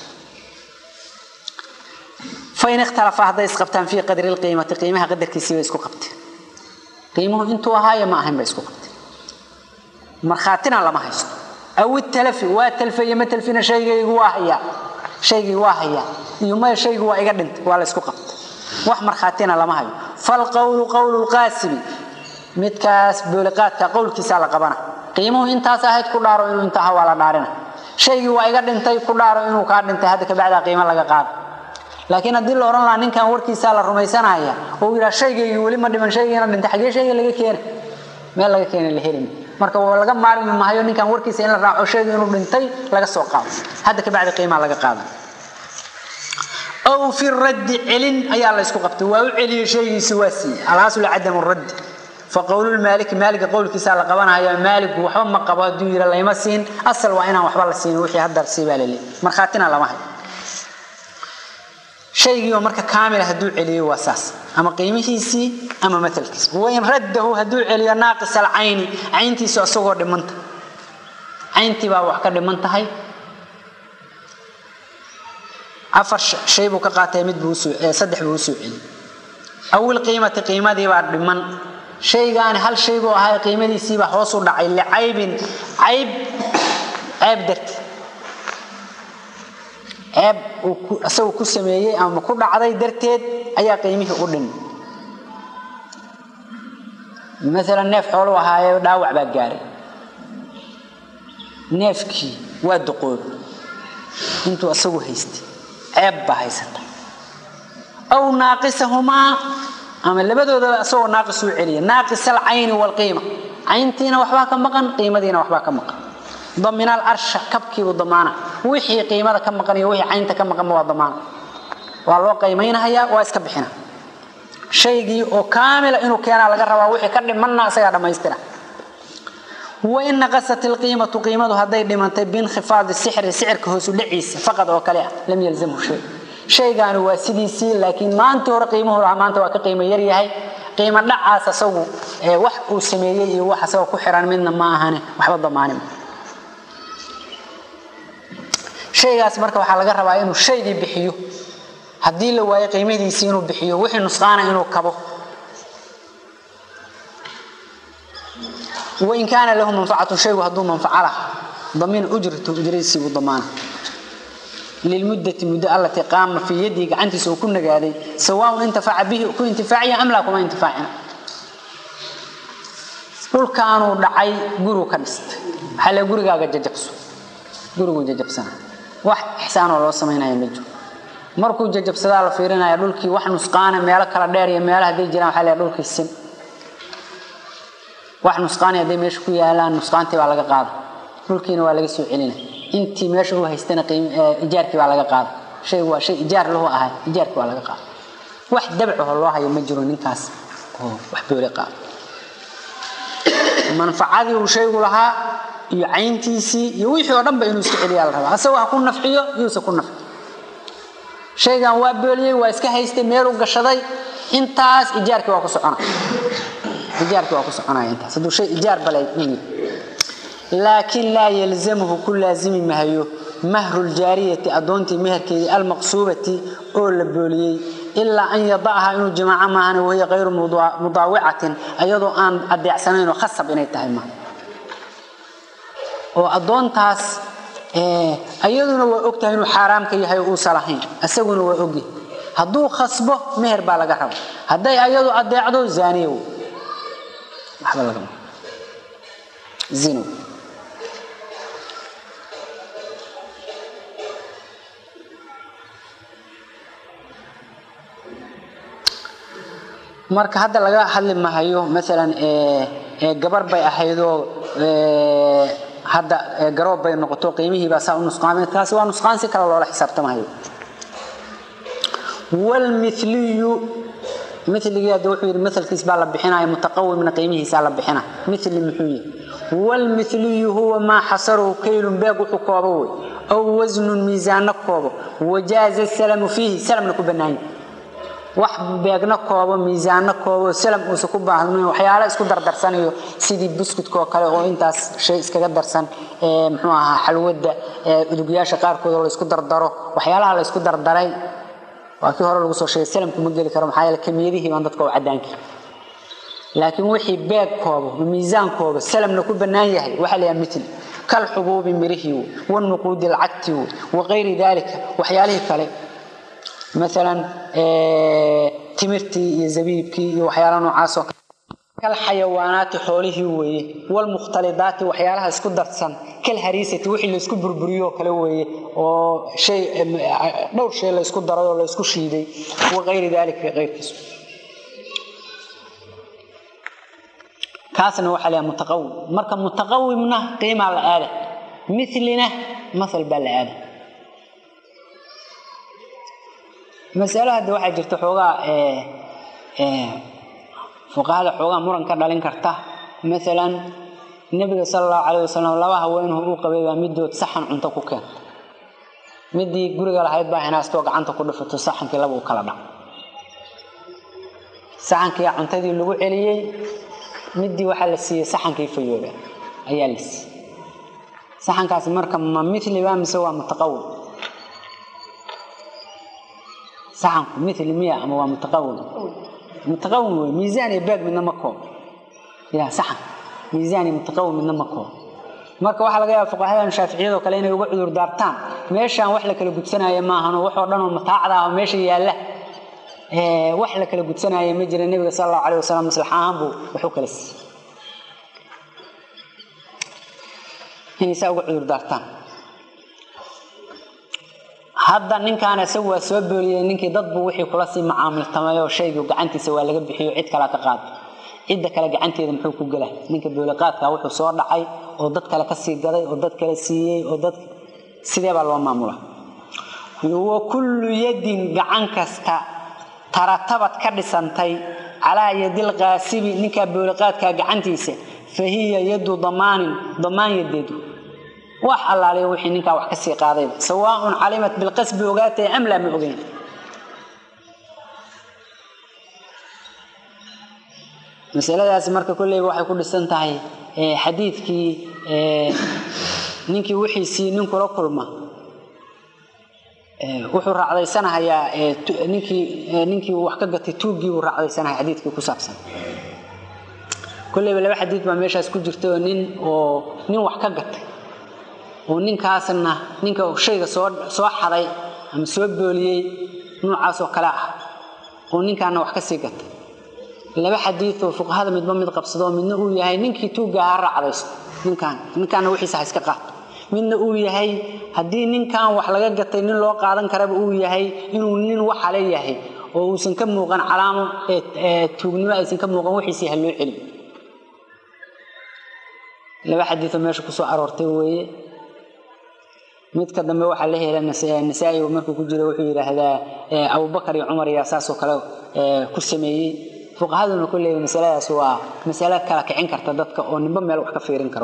fain ikhtalafa hadday isqabtaan fii qadri lqiimati qiimaha qadarkiisii bay isku qabteen qiimuhu intuu ahaayo ma ahayn bay isku qabteen markhaatina lama haysto aw italafi waa talfaye ma talfina shaygaygu waa hayaa shaygii waa hayaa iyo maya shaygu waa iga dhintay waa la isku qabtay wax markhaatina lama hayo falqowlu qowlu lqaasibi midkaas booliqaadka qowlkiisaa la qabana qiimuhu intaas ahayd ku dhaaro inuu inta aha waa la dhaarina shaygii waa iga dhintay ku dhaaro inuu kaa dhintay hadda kabacdaa qiimo laga qaada laakiin haddii la odhan lahaa ninkan warkiisaa la rumaysanaya oo yidhaha shaygaygii weli ma dhiman shaygiina dhintay xagee shayga laga keena meel laga keena la helin marka laga maarmi mahayo ninkan warkiisa in la raaco shayga inuu dhintay laga soo qaado hadda kabacdi qiimaa laga qaada aw fi raddi celin ayaa la ysku qabtay waa u celiyey shaygiisi waa siiyey alaasul cadamu raddi faqowlulmaaliki maaliga qowlkiisaa la qabanaya maaligu waxba ma qabo hadduu yidha layma siin asal waa inaan waxba la siin wixii haddar sii baa laleeyahy markhaatina lama hayo shaygii oo marka kaamila hadduu celiyo waa saas ama qiimihiisii ama maalkiisi wain raddahu hadduu celiyo naaqis alcayni cayntiisu isagoo dhimanta cayntii baa wax ka dhiman tahay afar shay buu ka qaatay mid buu saddex buu usoo celiyey awil qiimati qiimadii baa dhiman shaygaani hal shay buu ahaa qiimadiisiibaa hoos u dhacay licaybin cayb ceeb darti ceeb uu isagu ku sameeyey ama ku dhacday darteed ayaa qiimihii u dhin maalan neef xooluu ahaaye dhaawac baa gaaray neefkii waa duqoob intuu isagu haystay ceeb baa haysata aw naaqisahumaa ama labadoodaba isagoo naaqis uu celiya naaqis alcayni waalqiima cayntiina waxbaa ka maqan qiimadiina waxbaa ka maqan daminaal arsha kabkiibuu damaana wixii qiimada ka maqan iyo wixii caynta ka maqanba waa damaana waa loo qiimaynahayaa waa iska bixina shaygii oo kaamila inuu keenaa laga rabaa wixii ka dhimanna isagaa dhammaystira wain naqasat ilqiimatu qiimadu hadday dhimantay biinkhifaadi sixri sicirka hoosu dhaciisa faqad oo kale ah lam yalzamhu shay shaygaani waa sidiisii laakiin maantii hore qiimuhu lahaa maanta waa ka qiimo yaryahay qiimo dhacaas asagu wax uu sameeyey iyo wax asagoo ku xiran midna ma ahane waxba damaanin shaygaas marka waxaa laga rabaa inuu shaygii bixiyo haddii la waayo qiimadiisii inuu bixiyo wixii nusqaana inuu kabo wain kaana lahu manfacatu shaygu hadduu manfaco laha damiin ujratu ujradiisii buu damaana lilmuddati muddo allatii qaama fii yadihi gacantiisa uu ku nagaaday sawaaun intifaca bihi ku intifaaciya am laa kuma intifaacina dhulkaanuu dhacay gurigu ka dhistay waxaa le gurigaaga jajabso guriguu jajabsana wax ixsaanoo loo samaynaya ma jiro markuu jajabsadaa la fiirinaya dhulkii wax nusqaana meelo kala dheer iyo meelo hadday jiraan waxaa le dhulkii sim wax nusqaani hadday meesha ku yaalaan nusqaantii baa laga qaada dhulkiina waa laga soo celina intii meesha u haystana ijaarkii baa laga qaada shaygu waa shay ijaar lahu ahay ijaarkii waa laga qaada wax dabcaho loo hayo ma jiro ninkaas oo wax boole qaada manfacadii uu shaygu lahaa iyo cayntiisii iyo wixii oo dhanba inuu iska celiyaa la rabaa asagoo ha ku nafciyo yuusa ku nafci shaygan waa booliyey waa iska haystay meeluu gashaday intaas ijaarkii waa ku socona ijaarkii waa ku soconaya intaas hadduu shay ijaar balay u laakiin laa yalzamhu ku laazimi mahayo mahru ljaariyati addoontii meherkeedii almaqsuubati oo la booliyey ilaa an yadacha inuu jimaaco maahan wahiya kayru mudaawicatin ayadoo aan adeecsanaynoo khasab inay tahay ma oo addoontaas ayaduna waa ogtahay inuu xaaraamka yahay oo uusa lahayn isaguna waa ogyahay hadduu khasbo meher baa laga raba hadday ayadu adeecdo zaaniya waxba lagama zino marka hadda laga hadli mahayo maalan gabar bay ahaydoo hadda garoob bay noqoto qiimihiibaa saa u nusqaamay taasi waa nusqaan si kale loola xisaabtamahayo wlmiliyu miligii hadda wuxuu yidhi maalkiis baa la bixinaya mutaqawimna qiimihiisaa la bixina mili muxuu yihi wlmiliyu huwa maa xasaruhu kaylun beeg wuxuu koobo wey aw wasnun miisaanna koobo wajaaza salamu fiihi salamna ku banaanya wax beegna koobo miisaanna koobo salam uusa ku baahnayn waxyaala isku dardarsanayo sidii buskudkaoo kale oo intaas shay iskaga darsan muxuu ahaa xalwada udugyaasha qaarkood oo laysku dardaro waxyaalaha laysku dardaray waa kii hore lagu soo sheegay salamku ma geli karo maxaa yeele kamiyadihii baan dadka u cadaankii laakiin wixii beeg koobo miisaan koobo salamna ku bannaan yahay waxaa la yaha mitl kalxubuubi mirihii wanuquudi lcagti wakayri dalika waxyaalihii kale maalan timirtii iyo zabiibkii iyo waxyaala noocaasoo kal xayawaanaati xoolihii weeye walmukhtalidaati waxyaalaha isku darsan kal hariisati wixii laysku burburiyo kale weeye oo shay dhowr shay laysku daray oo laysku shiiday wakayri dalika keyrkiisu kaasna waxaa layaha mutaqawim marka mutaqawimna qiimaa la aada milina maal baa la aada masalo hadda waxaa jirta xoogaa fuqahada xoogaa muran ka dhalin karta maalan nebiga sala allahu calayh wasalam laba haweenhu uu qabay baa midood saxan cunto ku keenta midii guriga lahayd baa hinaastoo gacanta ku dhifato saxankii laba u kala dhac saxankii cuntadii lagu celiyey midii waxaa la siiyey saxankii fayooba ayaa la siiyey saxankaasi marka ma miliba mise waa mutaqawil saxanku mili miya ama waa mutaqawil mutaqawil wey miisaan iyo baag midna ma koob ya saxan miisaan iyo mutaqawil midna ma koob marka waxaa laga yaaba fuqahadan shaaficiyadoo kale inay uga cudur daartaan meeshaan wax la kala gudsanaayo maahano waxoo dhan oo mataacda ah oo meesha yaalla wax la kala gudsanaayo ma jira nebiga sala allahu calayh wasalam maslax ahaan buu wax u kala siiyey inay saa uga cudur daartaan hadda ninkaan isagu waa soo booliyey ninkii dadbu wixii kula sii macaamiltamayoo shaygu gacantiisa waa laga bixiyo cid kale ka qaado cidda kale gacanteeda muxuu ku gela ninka booliqaadka wuxuu soo dhacay oo dad kale ka sii gaday oo dad kale siiyey oo dad sidee baa loo maamula wa kullu yadin gacan kasta taratabad ka dhisantay calaa yadil qaasibi ninkaa booliqaadka gacantiisa fa hiya yadu damaanin damaan yadeedu wax allaaliya wixii ninkaa wax ka sii qaadayba sawaaun calimat bilqasbi ogaatay am laa ma ogeyn masaladaasi marka kolleyba waxay ku dhisan tahay xadiidkii ninkii wixiisii nin kula kulma wuxuu raacdaysanahayaa ninkii ninkii wax ka gatay tuuggii buu raacdaysanahaya xadiidkii ku saabsan kolleyba laba xadiid baa meeshaas ku jirta oo nin oo nin wax ka gatay oo ninkaasna ninka shayga soo soo xaday ama soo booliyey noocaasoo kale ah oo ninkaana wax ka sii gatay laba xadiid oo fuqahada midba mid qabsado midna uu yahay ninkii tuugga ha raacdaysto ninkaan ninkaana wixiisa ha iska qaato midna uu yahay haddii ninkan wax laga gatay nin loo qaadan karaba uu yahay inuu nin waxale yahay oo uusan ka muuqan calaamo tuugnimo aysan ka muuqan wixiisii ha loo celiyo laba xadiioo meesha kusoo aroortay weeye midka dambe waxaa la hela nasaa-i markuu ku jiro wuxuu yidhaahdaa abubakar iyo cumar yaa saasoo kale ku sameeyey fuqahaduna kolleyba masaladaas waa masalo kala kicin karta dadka oo ninba meel wax ka fiirin karo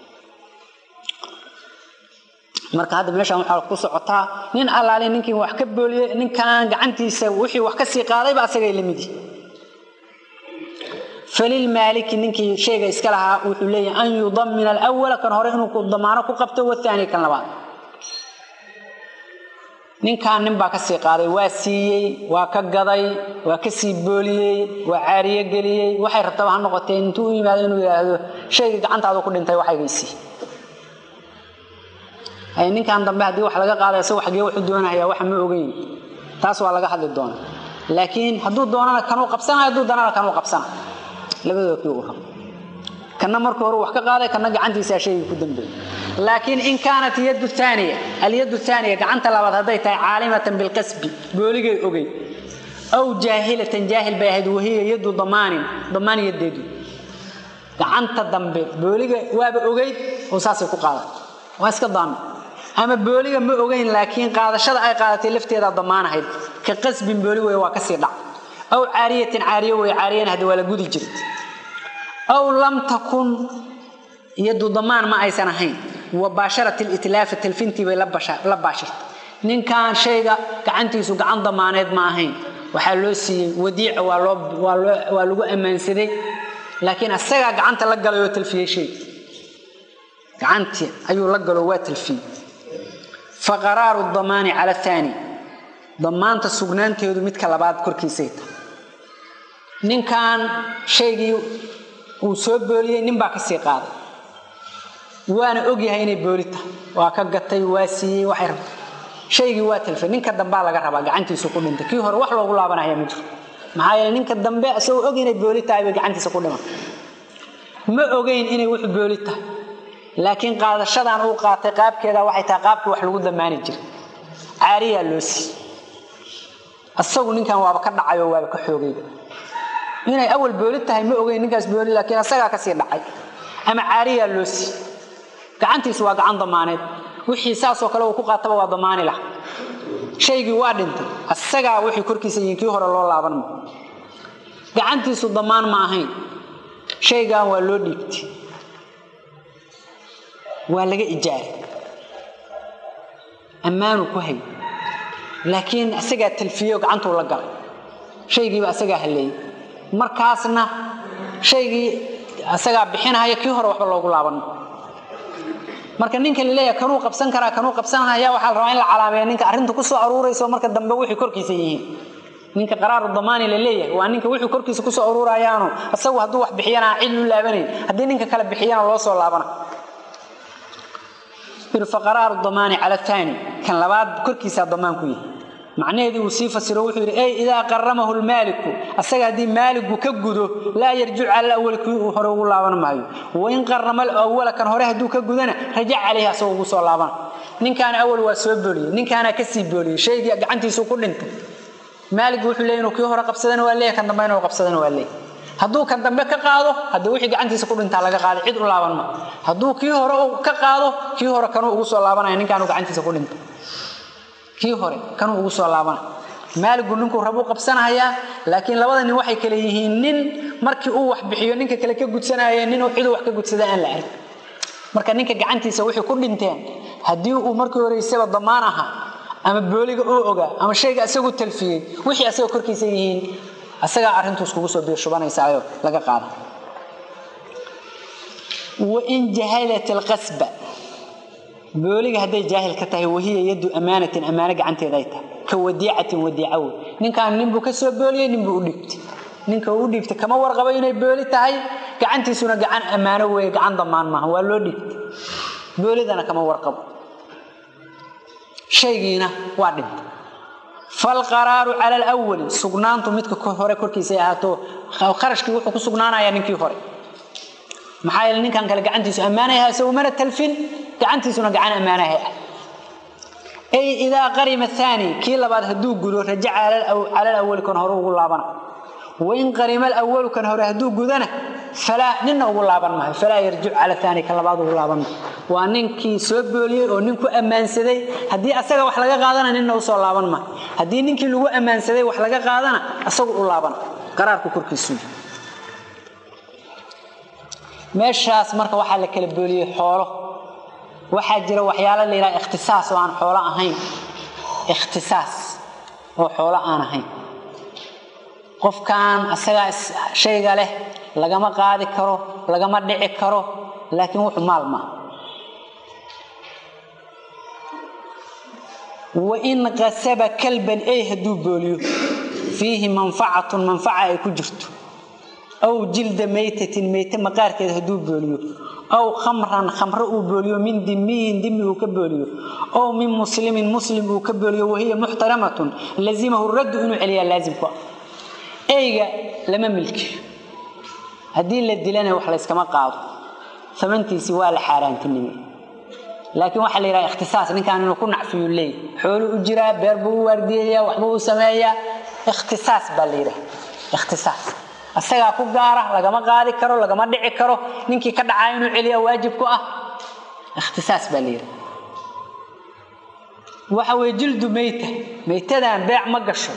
marka hadda meeshaan waxaa ku socotaa nin allaali ninkii wax ka booliyey ninkan gacantiisa wixii wax ka sii qaadayba asagay la midi falilmaaliki ninkii shayga iska lahaa wuxuu leeyahay an yudamina alawala kan hore inuu damaano ku qabto wathaani kan labaad ninkan nin baa ka sii qaaday waa siiyey waa ka gaday waa ka sii booliyey waa caariye geliyey waxay rabtaba ha noqotee intuu u yimaado inuu yidhaahdo shaygii gacantaadu ku dhintay waxaygaysii ninkan dambe haddii wax laga qaaday isagu xagee wuxuu doonaya waxa ma ogeyn taas waa laga hadli doona laakiin hadduu doonana kanuu qabsana hadduu doonana kanuu qabsana labadooda kii uu rabo kana marka hore wax ka qaaday kana gacantiisaa shaygii ku dambeeyey laakiin in kaanat yadu aaniya alyadu aaniya gacanta labaad hadday tahay caalimatan bilqasbi booligay ogey aw jaahilatan jaahil bay ahayd wahiya yadu damaanin damaan yadeedu gacanta dambe booliga waaba ogeyd oo saasay ku qaadatay waa iska daami ama booliga ma ogeyn laakiin qaadashada ay qaadatay lafteedaa damaanahayd ka qasbin booli wey waa kasii dhac aw caariyatin caariye wey caariyana hadda waa la gudi jirta aw lam takun yadu damaan ma aysan ahayn wa baasharat litlaafa talfintii bay la baashirtay ninkan shayga gacantiisu gacan damaaneed ma ahayn waxaa loo siiyey wadiica waa lagu ammaansaday laakiin asagaa gacanta la galay oo talfiyey shay gacantii ayuu la galo waa talfiyey fa qaraaru damaani cala aani damaanta sugnaanteedu midka labaad korkiisay tahay ninkan shaygii uu soo booliyey nin baa ka sii qaaday waana ogyahay inay booli tahay waa ka gatay waa siiyey waxay rabta shaygii waa talfay ninka dambaa laga rabaa gacantiisu ku dhintay kii hore wax loogu laabanaya ma jiro maxaa yeele ninka dambe isagoo og inay booli tahay bay gacantiisa ku dhiman ma ogeyn inay wux booli tahay laakiin qaadashadan uu qaatay qaabkeeda waxay tahay qaabkii wax lagu damaani jiray caariyaa loo siiyey asagu ninkan waaba ka dhacay oo waaba ka xoogayba inay awal booli tahay ma ogeyn ninkaas booli laakiin asagaa kasii dhacay ama caariyaa loo siiyey gacantiisu waa gacan damaaneed wixii saasoo kale uu ku qaataba waa damaani lah shaygii waa dhintay asagaa wixii korkiisa yihiin kii hore loo laaban ma gacantiisu damaan ma ahayn shaygan waa loo dhiibtay waa laga ijaaray ammaanu ku hay laakiin asagaa talfiyo gacantuu la galay shaygiiba asagaa halleeyey markaasna shaygii asagaa bixinahaya kii hore waxba loogu laaban marka ninka laleeyahay kanuu qabsan karaa kanuu qabsanaya waxaa la rabaa in la calaameeya ninka arrinta ku soo aruurayso marka dambe wixii korkiisa yihiin ninka qaraaru damaani la leeyahay waa ninka wixii korkiisa kusoo aruurayaano isagu hadduu wax bixiyana aan cid lu laabanayn haddii ninka kale bixiyana loo soo laabana faqaraaru damaani cala aani kan labaad korkiisaa damaan ku yihi macnaheedii uu sii fasiro wuxuu yidhi ey idaa qaramahu lmaaliku asaga haddii maaligu ka gudo laa yarjicu cala awali kii uu hore ugu laaban maayo wain qarama awala kan hore hadduu ka gudana rajac caleyhi asagoo ugu soo laabana ninkaana awal waa soo booliyey ninkaana kasii booliyey shaygii gacantiisu ku dhintay maaligu wuxuu leey inuu kii hore qabsadana waa leeyahy kan dambe inuu qabsadana waa leeyahy hadduu kan dambe ka qaado haddii wixii gacantiisa ku dhintaa laga qaaday cid u laaban ma hadduu kii hore ka qaado kii hore kanuu ugu soo laabanaya ninkaanu gacantiisa ku dhintay kii hore kanuu ugu soo laabanaya maaligu ninkuu rabuu qabsanahayaa laakiin labada nin waxay kale yihiin nin markii uu wax bixiyo ninka kale ka gudsanaya nin ciduu wax ka gudsada aan la arag marka ninka gacantiisa wixii ku dhinteen haddii uu markii horeysaba damaan ahaa ama booliga uu ogaa ama shayga isagu talfiyey wixii asaga korkiisa yihiin asagaa arrintuus kugu soo biirshubanaysaayoo laga qaada wain jahalat alqasba booliga hadday jaahil ka tahay wahiya yadu amaanatin ammaano gacanteeda ay tahay ka wadiicatin wadiica wey ninkaan ninbuu ka soo booliyey ninbuu u dhiibtay ninka uu dhiibtay kama warqabo inay booli tahay gacantiisuna gacan ammaano weeye gacan damaan maaha waa loo dhiibtay boolidana kama warqabo shaygiina waa dhintay falqaraaru cala alwali sugnaantu midka hore korkiisa ay ahaato kharashkii wuxuu ku sugnaanayaa ninkii hore maxaa yeele ninkan kale gacantiisu ammaanayaha isagu mana talfin gacantiisuna gacan ammaanaha ah ay idaa qarima aani kii labaad hadduu gudo rajaca cala alawali kan hore ugu laabana wain qarima alawalu kan hore hadduu gudana falaa ninna ugu laaban maayo falaa yarjic cala aani kan labaad ugu laaban maayo waa ninkii soo booliyey oo nin ku ammaansaday haddii asaga wax laga qaadana ninna usoo laaban maayo haddii ninkii lagu ammaansaday wax laga qaadana asagu u laaban qaraarku korkiisu meeshaas marka waxaa la kala booliyey xoolo waxaa jira waxyaalo la yidhaha ikhtisaas oo aan xoolo ahayn ikhtisaas oo xoolo aan ahayn qofkan asagaa shayga leh lagama qaadi karo lagama dhici karo laakiin wuxuu maal maaha wain qasaba kalban ey hadduu booliyo fiihi manfacatun manfaca ay ku jirto aw jilda maytatin mayte maqaarkeed hadduu booliyo aw khamran khamro uu booliyo min dimiyin dimi uu ka booliyo ow min muslimin muslim uu ka booliyo wahiya muxtaramatun lazimahu raddu inuu celiyaa laazimku ah eyga lama milkiyo haddii la dilana wax layskama qaado amantiisii waa la xaaraantinimay laakiin waxaa la yidhaha ikhtisaas ninkaan inuu ku nacfiyu leey xooluu u jiraa beer buu u waardiyayaa waxbuu u sameeyaa ikhtisaas baa la yidhaha ikhtisaas asagaa ku gaara lagama qaadi karo lagama dhici karo ninkii ka dhacaa inuu celiyaa waajib ku ah ikhtisaas baa la yidhaha waxa weye jildu meyta meytadan beec ma gasho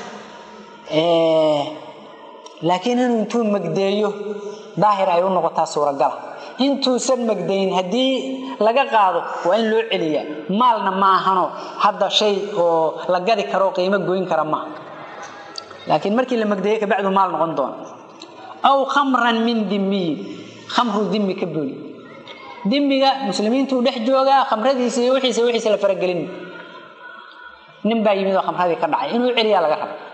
laakiin inuu intuu magdeeyo daahir ay u noqotaa suuragala intuusan magdayn haddii laga qaado waa in loo celiyaa maalna ma ahano hadda shay oo la gadi karo qiimo goyn kara maaha laakiin markii la magdeeyo kabacdu maal noqon doona aw khamran min dimiyin khamru dimi ka booli dimiga muslimiintuu dhex joogaa khamradiisa iyo wixiisa wixiisa la faragelin nin baa yimid oo khamradii ka dhacay inuu celiyaa laga raba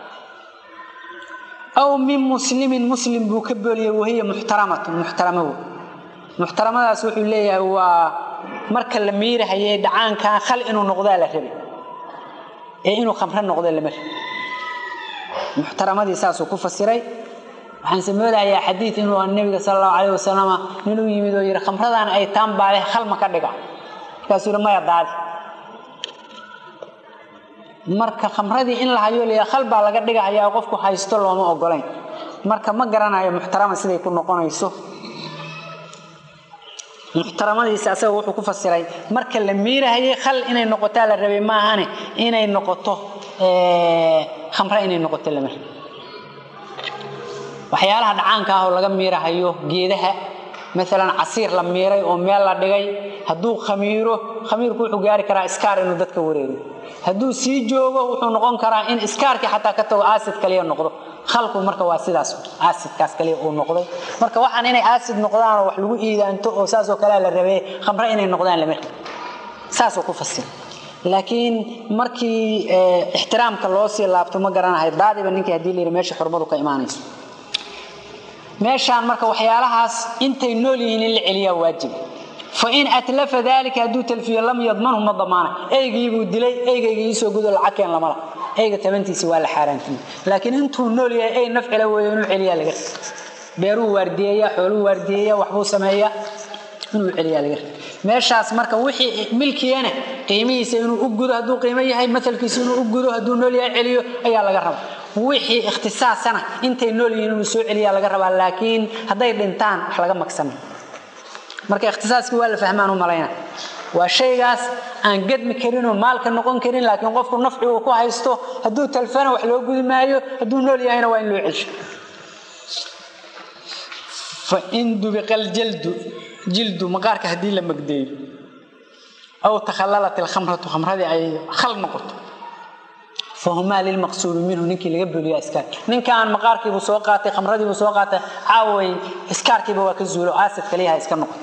aw min muslimin muslim buu ka booliyey wahiya muxtaramatun muxtaramo wey muxtaramadaas wuxuu leeyahay waa marka la miirahaye dhacaankan khal inuu noqdaa la rabay ee inuu khamro noqdo lama rabi muxtaramadii saasuu ku fasiray waxaan samoodayaa xadiid inuu nabiga sal allahu calayh wasalama ninuu yimid oo yidhi khamradan ay taan baa leh khal ma ka dhiga markaasuu yidhi maya daadi marka khamradii in la hayo la khal baa laga dhigahayaa qofku haysto looma ogolayn marka ma garanayo muxtarama siday ku noqonayso muxtaramadiisa asaga wuxuu ku fasiray marka la miirahayay khal inay noqotaa la rabay maahane inay noqoto khamre inay noqoto lama waxyaalaha dhacaanka ah oo laga miirahayo geedaha maalan casiir la miiray oo meel la dhigay hadduu khamiiro khamiirku wuxuu gaari karaa iskaar inuu dadka wareego hadduu sii joogo wuxuu noqon karaa in iskaarkii xataa ka tago acid kaliya noqdo khalku marka waa sidaas acidkaas kaliya uu noqday marka waxaan inay acid noqdaan oo wax lagu iidaanto oo saasoo kalea la rabee khamre inay noqdaan lama saasoo ku fasir laakiin markii ixtiraamka loo sii laabto ma garanahay daadiba ninkii hadii la yidhi meesha xurmadu ka imaanayso meeshaan marka waxyaalahaas intay nool yihiin in la celiyaa waajib fain atlafa dalika hadduu talfiyo lam yadmanhu ma damaana eygiibuu dilay eygaygii iisoo gudo lacagkeen lamala eyga tabantiisi waa la xaaraantimi laakiin intuu nool yahay ey nafcila weeyo inuu celiyaa laga beeruu waardiyeeya xooluu waardiyeeya waxbuu sameeya inuu celiyaa laga meeshaas marka wixii milkiyana qiimihiisa inuu u gudo hadduu qiimo yahay maalkiisa inuu u gudo hadduu nool yahay celiyo ayaa laga raba wixii ikhtisaasana intay nool yihiin inuu soo celiyaa laga rabaa laakiin hadday dhintaan wax laga magsana marka ikhtisaaskii waa la fahmaan u malayna waa shaygaas aan gadmi karinoo maalka noqon karin laakiin qofku nafci uu ku haysto hadduu talfana wax loo gudi maayo hadduu nool yahayna waa in loo celsho fain dubiqa aljaldu jildu maqaarka haddii la magdeeyo aw takhallalat ilkhamratu khamradii ay khal noqoto fahumaa lilmaqsuubi minhu ninkii laga buliya iskaar ninkaan maqaarkiibuu soo qaatay khamradiibuu soo qaatay caaway iskaarkiiba waa ka zuulo aasid kaliyaha iska noqotay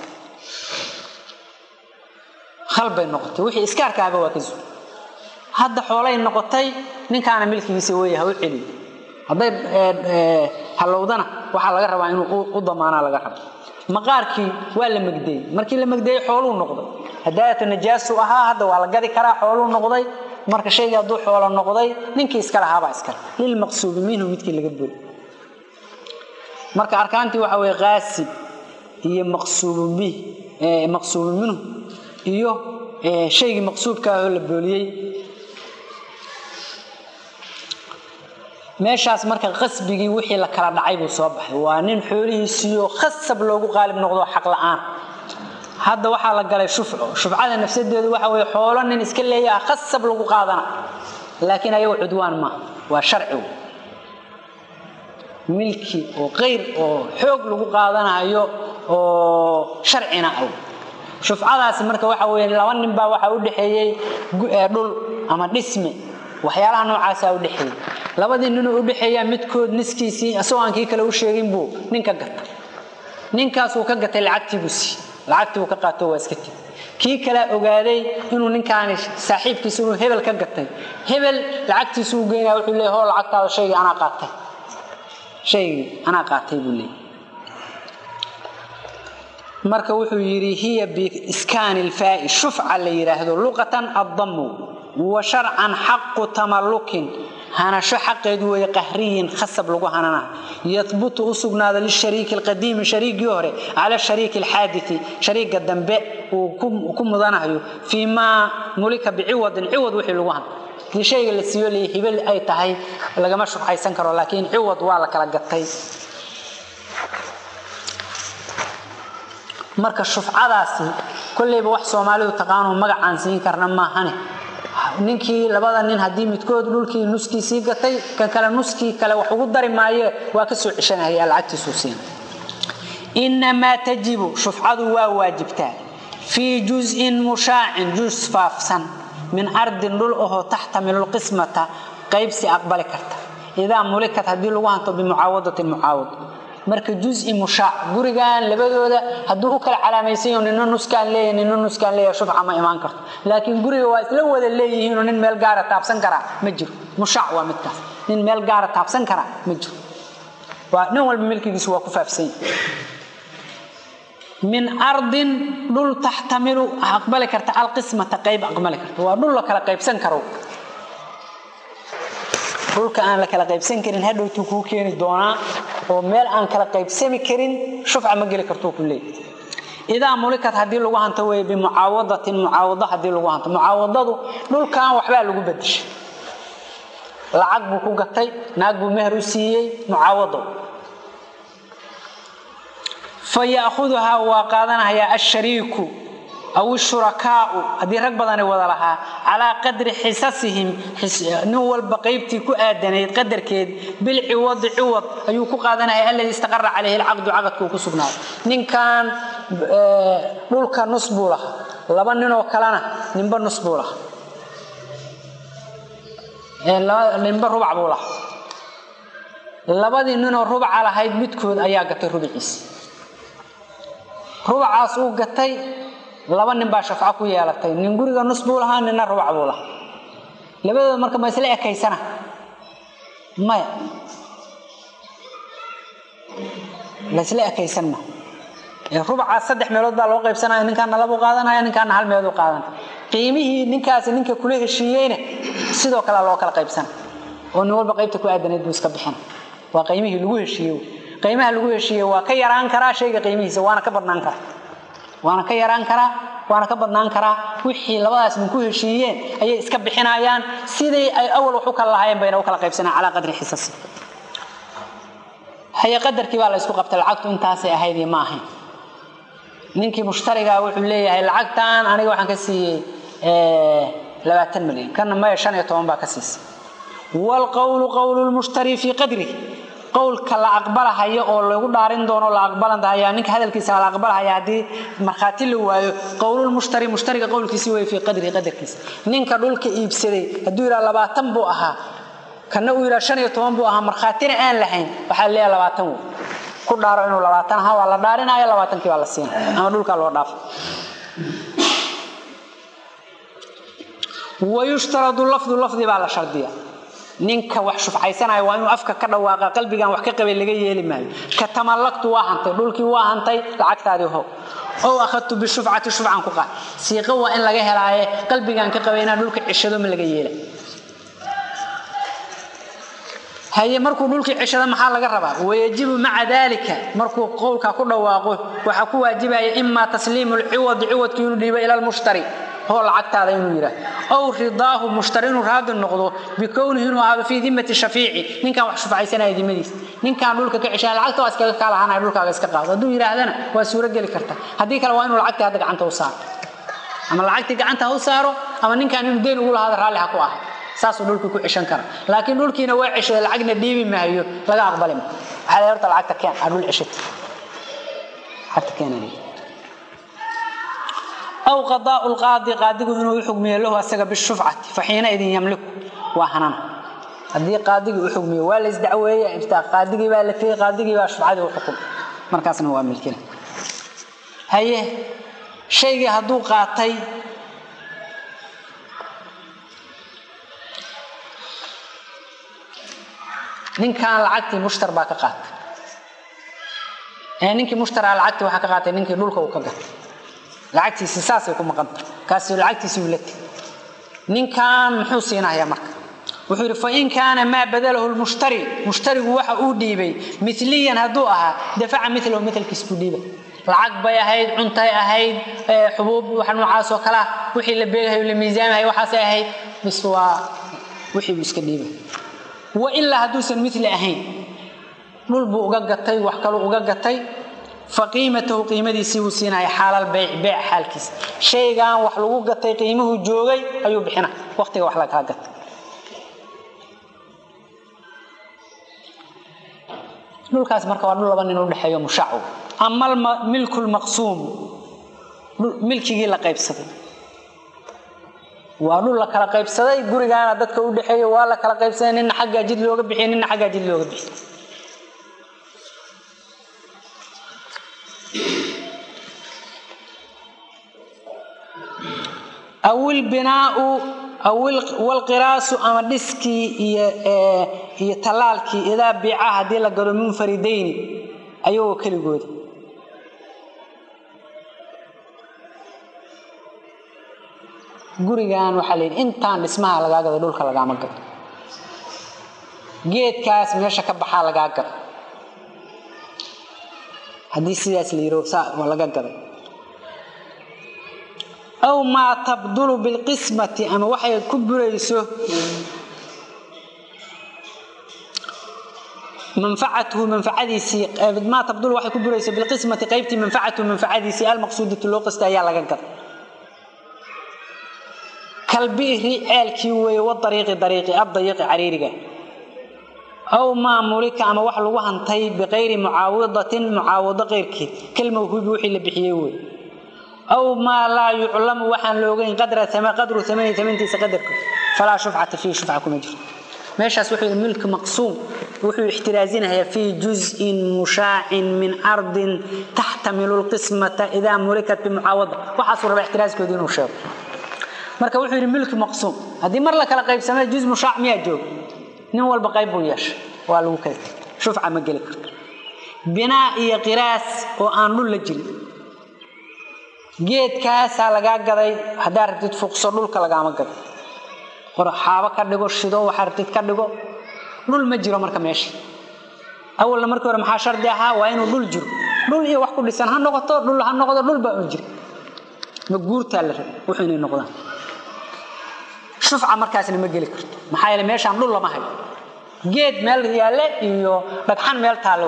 khal bay noqotay wixii iskaarkaaba waa ka zuulo hadda xoolay noqotay ninkaana milkigiisa weeye ha u celiyo hadday halowdana waxaa laga rabaa inuu u damaanaa laga raba maqaarkii waa la magdeeyey markii la magdeeyey xooluu noqday hadaayata najaasu ahaa hadda waa la gadi karaa xooluu noqday marka shaygii hadduu xoolo noqday ninkii iska lahaabaa iskale lilmaqsuubi minhu midkii laga buri marka arkaantii waxa weye qaasib iyo maqsuubu bih maqsuubu minhu iyo shaygii maqsuubka ahoo la booliyey meeshaas marka qasbigii wixii la kala dhacay buu soo baxay waa nin xoolihiisiiyo khasab loogu qaalib noqdo xaq la-aan hadda waxaa la galay shufco shufcada nafsadeedu waxa weye xoolo nin iska leeyaha khasab lagu qaadana laakiin ayago cudwaan maaha waa sharci milki oo qeyr oo xoog lagu qaadanayo oo sharcina ah shufcadaasi marka waxa weye laba nin baa waxaa u dhexeeyey dhul ama dhisme waxyaalaha noocaasaa u dhexeeyey labadii ninuu u dhexeeyaa midkood niskiisii isagoo aan kii kale u sheegin buu nin ka gatay ninkaasuu ka gatay lacagtii buu siiyey lacagtii uu ka qaato waa iska tegi kii kalea ogaaday inuu ninkaani saaxiibkiisa inuu hebel ka gatay hebel lacagtiisu u geynaya wuxuu leeyahy hoo lacagtaada shaygii anaa qaatay shaygii anaa qaatay buu leeyahy marka wuxuu yidhi hiya biiskaani lfaa'i shufca la yidhaahdo luqatan addamu wa sharcan xaqu tamallukin hanasho xaqeedu weeye qahriyin khasab lagu hananaha yahbutu u sugnaado lishariiki alqadiimi shariigii hore cala shariiki alxaadii shariiga dambe uu ku mudanayo fii maa mulika biciwadin ciwad wixii lagu hana dii shayga la siiyo l hibel ay tahay lagama shufcaysan karo laakiin ciwad waa la kala gatay marka shufcadaasi kolleyba wax soomaalidu taqaano magacaan siin karna maahane ninkii labada nin haddii midkood dhulkii nuskii sii gatay kan kale nuskii kale wax ugu dari maaye waa ka soo ceshanaya lacagtiisuu siina inamaa tajibu shufcadu waa waajibtaa fii juzin mushaacin juz faafsan min ardin dhul ahoo taxtamilu lqismata qaybsi aqbali karta idaa mulikat haddii lagu hanto bimucaawadatin mucaawad marka juzi mushaac gurigan labadooda hadduu u kala calaamaysanyo nina nuskaan leeya nina nuskaan leeya shufca ma imaan karto laakiin guriga waa isla wada leeyihiinoo nin meel gaara taabsan karaa ma jiro mushaac waa midkaas nin meel gaara taabsan karaa ma jiro waa nin walba milkigiisu waa ku faafsan min ardin dhul taxtamilu aqbali karta alqismata qayb aqbali karta waa dhul la kala qaybsan karo dhulka aan la kala qaybsan karin hadhowtuu kuu keeni doonaa oo meel aan kala qaybsami karin shufca ma geli kartuu ku leey idaa mulikat haddii lagu hanto wey bimucaawadatin mucaawado haddii lagu hanto mucaawadadu dhulkan waxbaa lagu bedeshay lacag buu ku gatay naag buu meher u siiyey mucaawado fa yaahuduhaa waa qaadanayaa ashariiku aw shurakaau haddii rag badani wada lahaa calaa qadri xisasihim nin walba qaybtii ku aadanayd qadarkeed bilciwadi ciwad ayuu ku qaadanaya alladii istaqara calayhi alcaqdu caqadkuu ku sugnaaday ninkan dhulka nus buu lahaa laba ninoo kalena ninba nus buu lahaa ninba rubac buu lahaa labadii ninoo rubaca lahayd midkood ayaa gatay rubaciisi rubacaas uu gatay laba nin baa shafco ku yeelatay nin guriga nus buu lahaa ninna rubac buu lahaa labadooda marka ma isla ekaysana maya laysla ekaysan ma rubacaas saddex meelood baa loo qaybsanaya ninkaana labuu qaadanaya ninkaana hal meeluu qaadanaya qiimihii ninkaasi ninka kula heshiiyeyna sidoo kale loo kala qaybsana oo nin walba qaybta ku aadanayd buu iska bixina waa qiimihii lagu heshiiye qiimaha lagu heshiiye waa ka yaraan karaa shayga qiimihiisa waana ka badnaan karaa waana ka yaraan karaa waana ka badnaan karaa wixii labadaas nin ku heshiiyeen ayay iska bixinayaan sidii ay awal wax u kala lahaayeen bayna u kala qaybsanayaan calaa qadri xisasi haye qadarkii baa la isku qabtay lacagtu intaasay ahayd iyo ma ahayn ninkii mushtarigaa wuxuu leeyahay lacagtan aniga waxaan ka siiyey labaatan milyan kana maya shan iyo toban baa ka siisay waalqowlu qowlu lmushtari fii qadri qowlka la aqbalahayo oo lagu dhaarin doono la aqbalanaya ninka hadalkiisa la aqbalahaya haddii markhaati la waayo qowlulmushtari mushtariga qowlkiisi way fii qadri qadarkiisa ninka dhulka iibsaday hadduu yidhaha labaatan buu ahaa kana uu yidhaha shan iyo toban buu ahaa markhaatina aan lahayn waxaa leeyahay labaatan wey ku dhaaro inuu labaatan ahaa waa la dhaarinaya labaatankii baa la siina ama dhulkaa loo dhaafo wayushtaradu lafdu lafdi baa la shardiya ninka wax shufcaysanaya waa inuu afka ka dhawaaqa qalbigan wax ka qabay laga yeeli maayo ka tamallaktu waa hantay dhulkii waa hantay lacagtaadii how ow akhadtu bishufcati shufcan ku qaad siiqo waa in laga helaaye qalbigan ka qabay inaan dhulka cishado ma laga yeela haye markuu dhulkii cishado maxaa laga rabaa wayajibu maca dalika markuu qowlka ku dhawaaqo waxaa ku waajibaya imaa tasliimu lciwadi ciwadki inuu dhiibo ila lmushtari hoo lacagtaada inuu yidhaah ow ridaahu mushtari inuu raadi noqdo bikownihi inuu ahaado fii dimati shafiici ninkaan wax shufcaysanaya dimadiisa ninkaan dhulka ka ceshanaya lacagta waa iskaga kaalahanaya dhulkaaga iska qaado hadduu yidhaahdana waa suuro geli karta haddii kale waa inuu lacagtii hadda gacanta u saaro ama lacagtii gacanta ha u saaro ama ninkaan inuu deyn ugu lahaada raalli ha ku aha saasuu dhulkii ku ceshan kara laakiin dhulkiina waa ceshada lacagna dhiibi maayo laga aqbali ma waxaa la horta lacagta keen aa dhul ceshata lacagta keenanaya aw qadaau lqaadi qaadigu inuu xugmiyo lahu asaga bishufcati faxiina idin yamliku waa hanana haddii qaadigii u xugmiyo waa la isdacweeye iftaa qaadigii baa la tegey qaadigii baa shufcadii u xukun markaasna waa milkina haye shaygii hadduu qaatay ninkan lacagtii mushtar baa ka qaatay ee ninkii mushtaraa lacagtii waxaa ka qaatay ninkii dhulka uu ka gatay lacagtiisi saasay ku maqanta kaasi lacagtiisi uu la tegay ninkan muxuu siinayaa marka wuxuu yidhi fain kaana maa badalahu lmushtari mushtarigu waxa uu dhiibay miliyan hadduu ahaa dafaca milahu milkiis buu dhiiba lacag bay ahayd cuntay ahayd xubuub wax noocaas oo kalea wixii la beegahay la miisaamahay waxaasay ahayd bis waa wixii buu iska dhiibay wailaa hadduusan mili ahayn dhul buu uga gatay wax kaluu uga gatay faqiimatahu qiimadiisii buu siinaya xaalal beyc beyc xaalkiisa shaygan wax lagu gatay qiimuhu joogay ayuu bixina waqtiga wax lagaa gatay dhulkaas marka waa dhul laba nin udhexeeyo mushaacu ama milku lmaqsuum milkigii la qaybsaday waa dhul la kala qaybsaday gurigaana dadka u dhexeeya waa la kala qaybsaday nina xaggaa jid looga bixiy nina xaggaa jid looga bixiy aw ilbinaau walqiraasu ama dhiskii iyo tallaalkii idaa biica haddii la gado munfaridayni ayagoo keligooda gurigan waxaa layidhi intaan dhismaha lagaa gado dhulka lagaama gado geedkaas meesha ka baxaa lagaa gado haddii sidaas la yidho saa waa laga gaday aw maa tabdulu bilqismati ama waxay ku burayso manfacatuhu manfacadiisii maa tabdulu waxay ku burayso bilqismati qaybtii manfacatuhu manfacadiisii almaqsuudatu loo qasta ayaa laga gaday kalbi'ri ceelkii weeye wadariiqi dariiqi addayiqi cariiriga aw maa mulika ama wax lagu hantay biqayri mucaawadatin mucaawado keyrkeed kalmawhuubi wixii la bixiyey wey aw maa laa yuclamu waxaan la ogeyn qadra qadru amani amantiisa qadarkood falaa shufcata fiihi shufca kuma jirto meeshaas wuxuu yidhi milki maqsuum wuxuu ixtiraazinayaa fii juz'in mushaacin min ardin taxtamilu lqismata idaa mulikat bimucaawada waxaasuu rabaa ixtiraaskoodi inuu sheego marka wuxuu yidhi milki maqsuum haddii mar la kala qaybsamay juz mushaac miyaa jooga nin walba qayb buu yeeshay waa lagu kala tegay shufca ma geli karto binaa iyo qiraas oo aan dhul la jirin geedkaasaa lagaa gaday haddaa rabtid fuqso dhulka lagaama gado xaabo ka dhigo shido waxaa rabtid ka dhigo dhul ma jiro marka meesha awalna markii hore maxaa shardi ahaa waa inuu dhul jiro dhul iyo wax ku dhisan ha noqoto dhul ha noqdo dhul baa un jira ma guurtaa la raba wuxuu inay noqdaan shufca markaasna ma geli karto maxaa yeele meeshaan dhul lama hayo geed meel yaalle iyo dhagxan meel taallow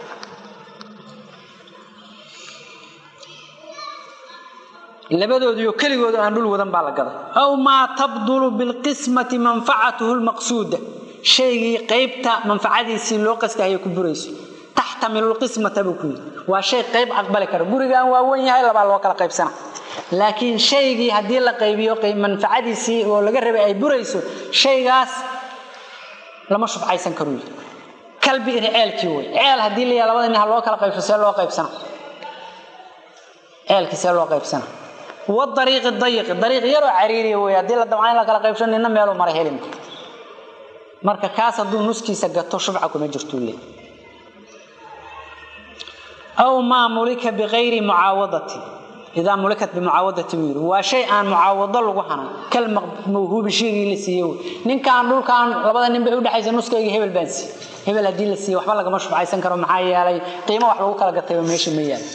labadoodiyo keligooda aan dhul wadan baa la gaday aw maa tabdulu bilqismati manfacatuhu lmaqsuuda shaygii qaybta manfacadiisii loo qastahayo ku burayso taxtamilu lqismata buu ku yidhi waa shay qayb aqbali kara gurigan waa wen yahay labaa loo kala qaybsana laakiin shaygii haddii la qaybiyo manfacadiisii oo laga rabay ay burayso shaygaas lama shufcaysan karu yidhi kalbi iri ceelkii wey ceel haddii la yaha labada nin ha loo kala qaybso see loo qaybsana ceelkii see loo qaybsana wadariiqi dayiqi dariiq yaroo cariiriya wey haddii la damca in la kala qaybsho nina meeluu mara helin marka kaas hadduu nuskiisa gato shufca kuma jirtuu le aw maa mulika biqayri mucaawadatin idaa mulikat bimucaawadati buu yidhi waa shay aan mucaawado lagu hanan kal mawhuubi shaygii la siiye wey ninkaan dhulkaan labada nin bay udhexaysa nuskayga hebel baan siiye hebel haddii la siiye waxba lagama shufcaysan karo maxaa yeelay qiimo wax lagu kala gatayba meesha ma yaalo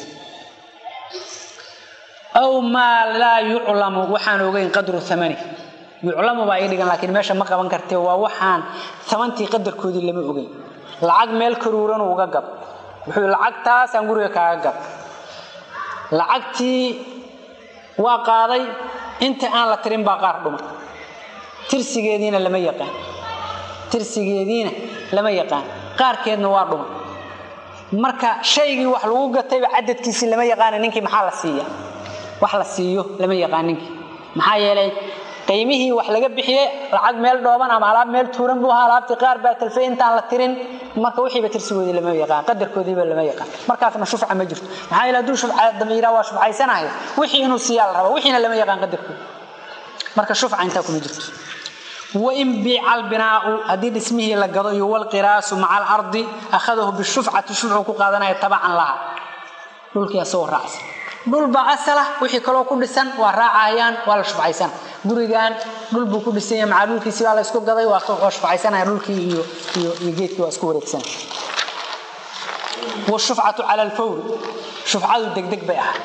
aw maa laa yuclamu waxaan ogeyn qadru amani yuclamu baa ii dhigan laakiin meesha ma qaban kartee waa waxaan amantii qadarkoodii lama ogeyn lacag meel karuuran uga gab wuxuu lacagtaasaan guriga kaaga gab lacagtii waa qaaday inta aan la tirin baa qaar dhumay tirsigeediina lama yaqaan tirsigeediina lama yaqaan qaarkeedna waa dhumay marka shaygii wax lagu gatayba cadadkiisii lama yaqaana ninkii maxaa la siiya wax la siiyo lama yaqaan ninkii maxaa yeelay qiimihii wax laga bixiyey lacag meel dhooban ama alaab meel tuuran buu ahaa alaabtii qaar baa talfay intaan la tirin marka wixiiba tirsigoodii lama yaqaan qadarkoodiiba lama yaqaan markaasna shufca ma jirto maxaa yeele hadduu shufca damiira waa shufcaysanayo wixii inuu siiyaa la raba wixiina lama yaqaan qadarkoodi marka shufca intaa kuma jirto wain biica albinaau haddii dhismihii la gado iyo walqiraasu maca alardi akhadahu bishufcati shufcu ku qaadanaya tabacan laha dhulkii asagoo raacsan dhulbaa asala wixii kaloo ku dhisan waa raacayaan waa la shufcaysana gurigan dhul buu ku dhisan yahay macaa dhulkiisi baa la isku gaday waa shufcaysanaya dhulkii iyo iyo iyo geedkii waa isku wareegsanaya washufcatu cala alfawri shufcadu degdeg bay ahaa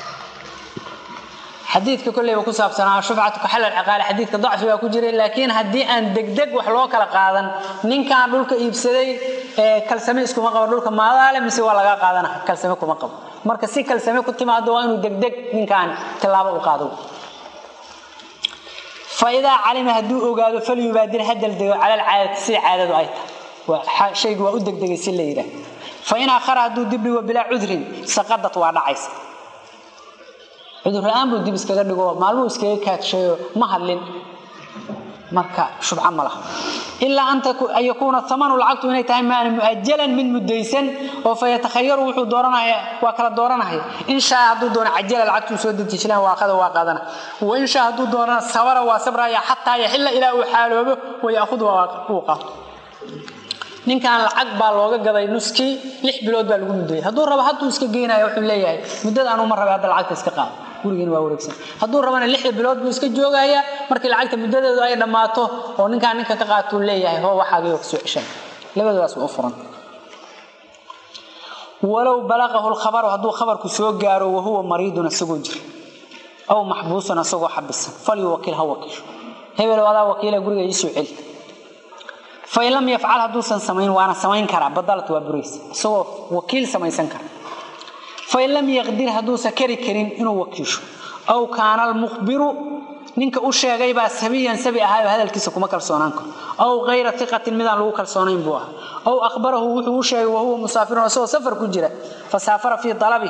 xadiidka kolleyba ku saabsanaa shufcatu ka xalal ciqaali xadiidka dacfi baa ku jiray laakiin haddii aan degdeg wax loo kala qaadan ninkaan dhulka iibsaday kalsame iskuma qabo dhulka maadaale mise waa lagaa qaadana kalsame kuma qabo marka si kalsame ku timaado waa inuu degdeg ninkaan tilaabo u qaado faidaa calima hadduu ogaado falyubaadir hadal dego cala alcaadati sida caadadu ay tahay shaygu waa u degdegay si la yidhaah fain akhara hadduu dib dhigo bilaa cudrin saqadad waa dhacaysa cudur la-aan buu dib iskaga dhigo maalmuu iskaga kaadshayo ma hadlin marka shubca ma laha ilaa an yakuuna amanu lacagtu inay tahay maana muajalan mid mudaysan oo fa yatakhayaru wuxuu dooranaya waa kala dooranaya in shaa hadduu doono cajala lacagtuu soo dejijilaan waa qada waa qaadana wa in shaa hadduu doonana sabara waa sabraya xataa yaxilla ilaa uu xaaloobo wayaakhud uu qaato ninkan lacag baa looga gaday nuskii lix bilood baa lagu mudayay hadduu rabo hadduu iska geenaya wuxuu leeyahay muddada anuu ma rabay hadda lacagta iska qaado gurigiina waa wareegsan hadduu rabana lixda bilood buu iska joogayaa markii lacagta muddadeedu ay dhammaato oo ninkaan ninka ka qaatuu leeyahay hoo waxaagayoo kasoo ceshan labadoodaas waa u furan walow balaqahu lkhabaru hadduu khabarku soo gaaro wahuwa mariidun isagoo jira aw maxbuusan isagoo xabisan falyuwakiil ha wakiisho hebel adaa wakiila guriga iisoo celi fain lam yafcal hadduusan samayn waana samayn karaa badalat waa buraysa isagoo wakiil samaysan kara fain lam yaqdir hadduusan kari karin inuu wakiisho aw kaana almukhbiru ninka u sheegay baa sabiyan sabi ahaayo hadalkiisa kuma kalsoonaan karo aw kayra iqatin midaan lagu kalsoonayn buu ahaa aw akhbarahu wuxuu u sheegay wahuwa musaafirun isagoo safar ku jira fasaafara fii dalabihi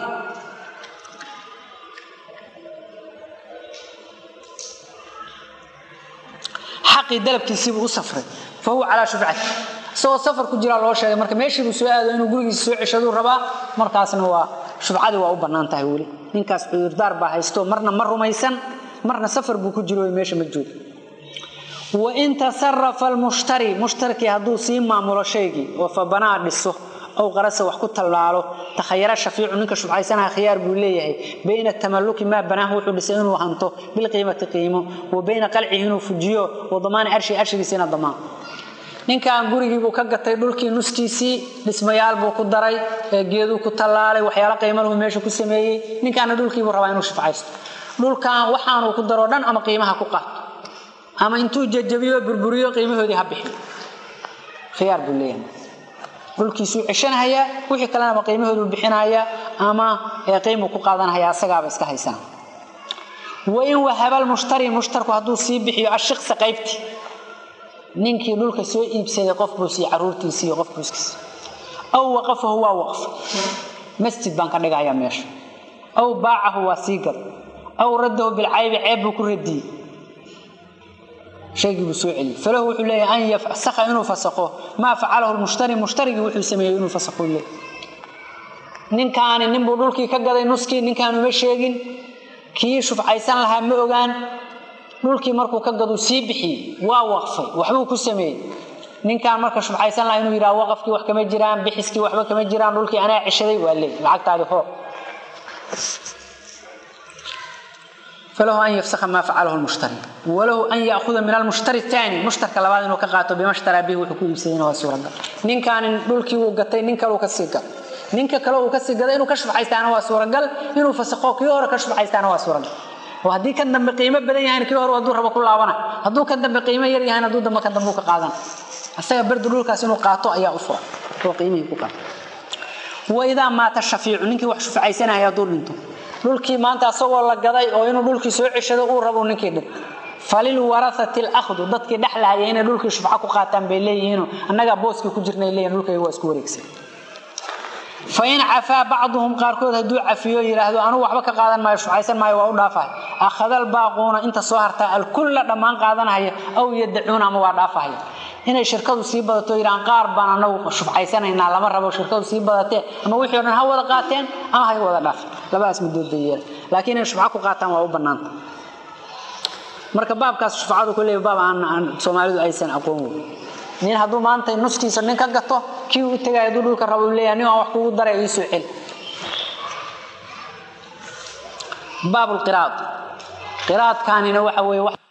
xaqii dalabkiisiibuu u safray fa huwa calaa shufcati isagoo safar ku jiraa loo sheegay marka meeshiibuu soo aado inuu gurigiisa soo ceshaduu rabaa markaasna waa shufcadii waa u bannaan tahay weli ninkaas cudurdaar baa haysto marna ma rumaysan marna safar buu ku jiro meesha ma joogo wain tasarafa almushtari mushtarkii hadduu sii maamulo shaygii oo fa banaa dhiso ow qarasa wax ku tallaalo takhayara shafiicu ninka shufcaysanaha khiyaar buu leeyahay bayna tamalluki maa banaahu wuxuu dhisay inuu hanto bilqiimati qiimo wa bayna qalcihi inuu fujiyo wa damaani arshi arshigiisa ina damaan ninkan gurigiibuu ka gatay dhulkii nuskiisii dhismayaal buu ku daray geeduu ku tallaalay waxyaalo qiimaluhu meesha ku sameeyey ninkaana dhulkiibuu rabaa inuu shufcaysto dhulkan waxaanuu ku daroo dhan ama qiimaha ku qaato ama intuu jajabiyo burburiyo qiimahoodii ha bixiyo khiyaar buu leeyahay dhulkiisuu ceshanahayaa wixii kalena ama qiimahooduu bixinayaa ama qiimuu ku qaadanhayaa asagaaba iska haysana wain wahaba lmushtari mushtarku hadduu sii bixiyo ashiqsa qaybti ninkii dhulka soo iibsaday qof buu siiye caruurtiisii qof buuskiisa aw waqafahu waa waqf masjid baan ka dhigayaa meesha aw baacahu waa sii gad aw raddahu bilcaybi ceeb buu ku radiyey shaygii buu soo celiyey falahu wuxuu leeyahay an yafsakha inuu fasakho maa facalahu lmushtari mushtarigii wuxuu sameeyey inuu fasakho leeyahy ninkaani ninbuu dhulkii ka gaday nuskii ninkaan uma sheegin kii shufcaysan lahaa ma ogaan dhulkii markuu ka gaduu sii bixiyey waa waqfay waxbuu ku sameeyey ninkaan marka shufcaysan lahaa inuu yidhaha waqafkii wax kama jiraan bixiskii waxba kama jiraan dhulkii anaa ceshaday waa leey lacagtaadi hoo falahu an yafsakha maa facalahu lmushtari walahu an yaahuda min almushtari taani mushtarka labaad inuu ka qaato bima shtaraa bihi wuxuu ku iibsadayna waa suuragal ninkaanin dhulkii uu gatay nin kale uu ka sii gaday ninka kale uu ka sii gaday inuu ka shufcaystaana waa suuragal inuu fasakho kii hore ka shufcaystaana waa suuragal oo haddii kan dambe qiimo badan yahayn kii hore hadduu rabo ku laabana hadduu kan dambe qiimo yar yahayn hadduu dambe kan dambe ka qaadana asaga berdu dhulkaas inuu qaato ayaa u furan oo qiimihii ku qaato waidaa maata shafiicu ninkii wax shufcaysanaya hadduu dhinto dhulkii maanta asagoo la gaday oo inuu dhulkii soo ceshado uu rabo ninkii dhin falilwarathati alahdu dadkii dhexlahaya inay dhulkii shufco ku qaataan bay leeyihiino annagaa booskii ku jirnay leeyihin dhulkayga waa isku wareegsan fain cafaa bacduhum qaarkood hadduu cafiyo yidhaahdo anugu waxba ka qaadan maayo shufcaysan maayo waa u dhaafahay akhada albaaquuna inta soo hartaa alkulla dhammaan qaadanahaya aw yadacuuna ama waa dhaafahaya inay shirkadu sii badato yidhahaan qaar baan anagu shufcaysanaynaa lama rabo shirkadu sii badatee ama wixii o dhan ha wada qaateen ama hay wada dhaafeen labadaas mudood bay yeela laakiin inay shufco ku qaataan waa u bannaanta marka baabkaas shufcadu kuleey baab aan soomaalidu aysan aqoon wey nin hadduu maanta nuskiisa nin ka gato kii u tegay hadduu dhulka rabo leeyahay nin aan wax kugu daray ii soo celi baab lqiraad qiraadkaanina waxa weeye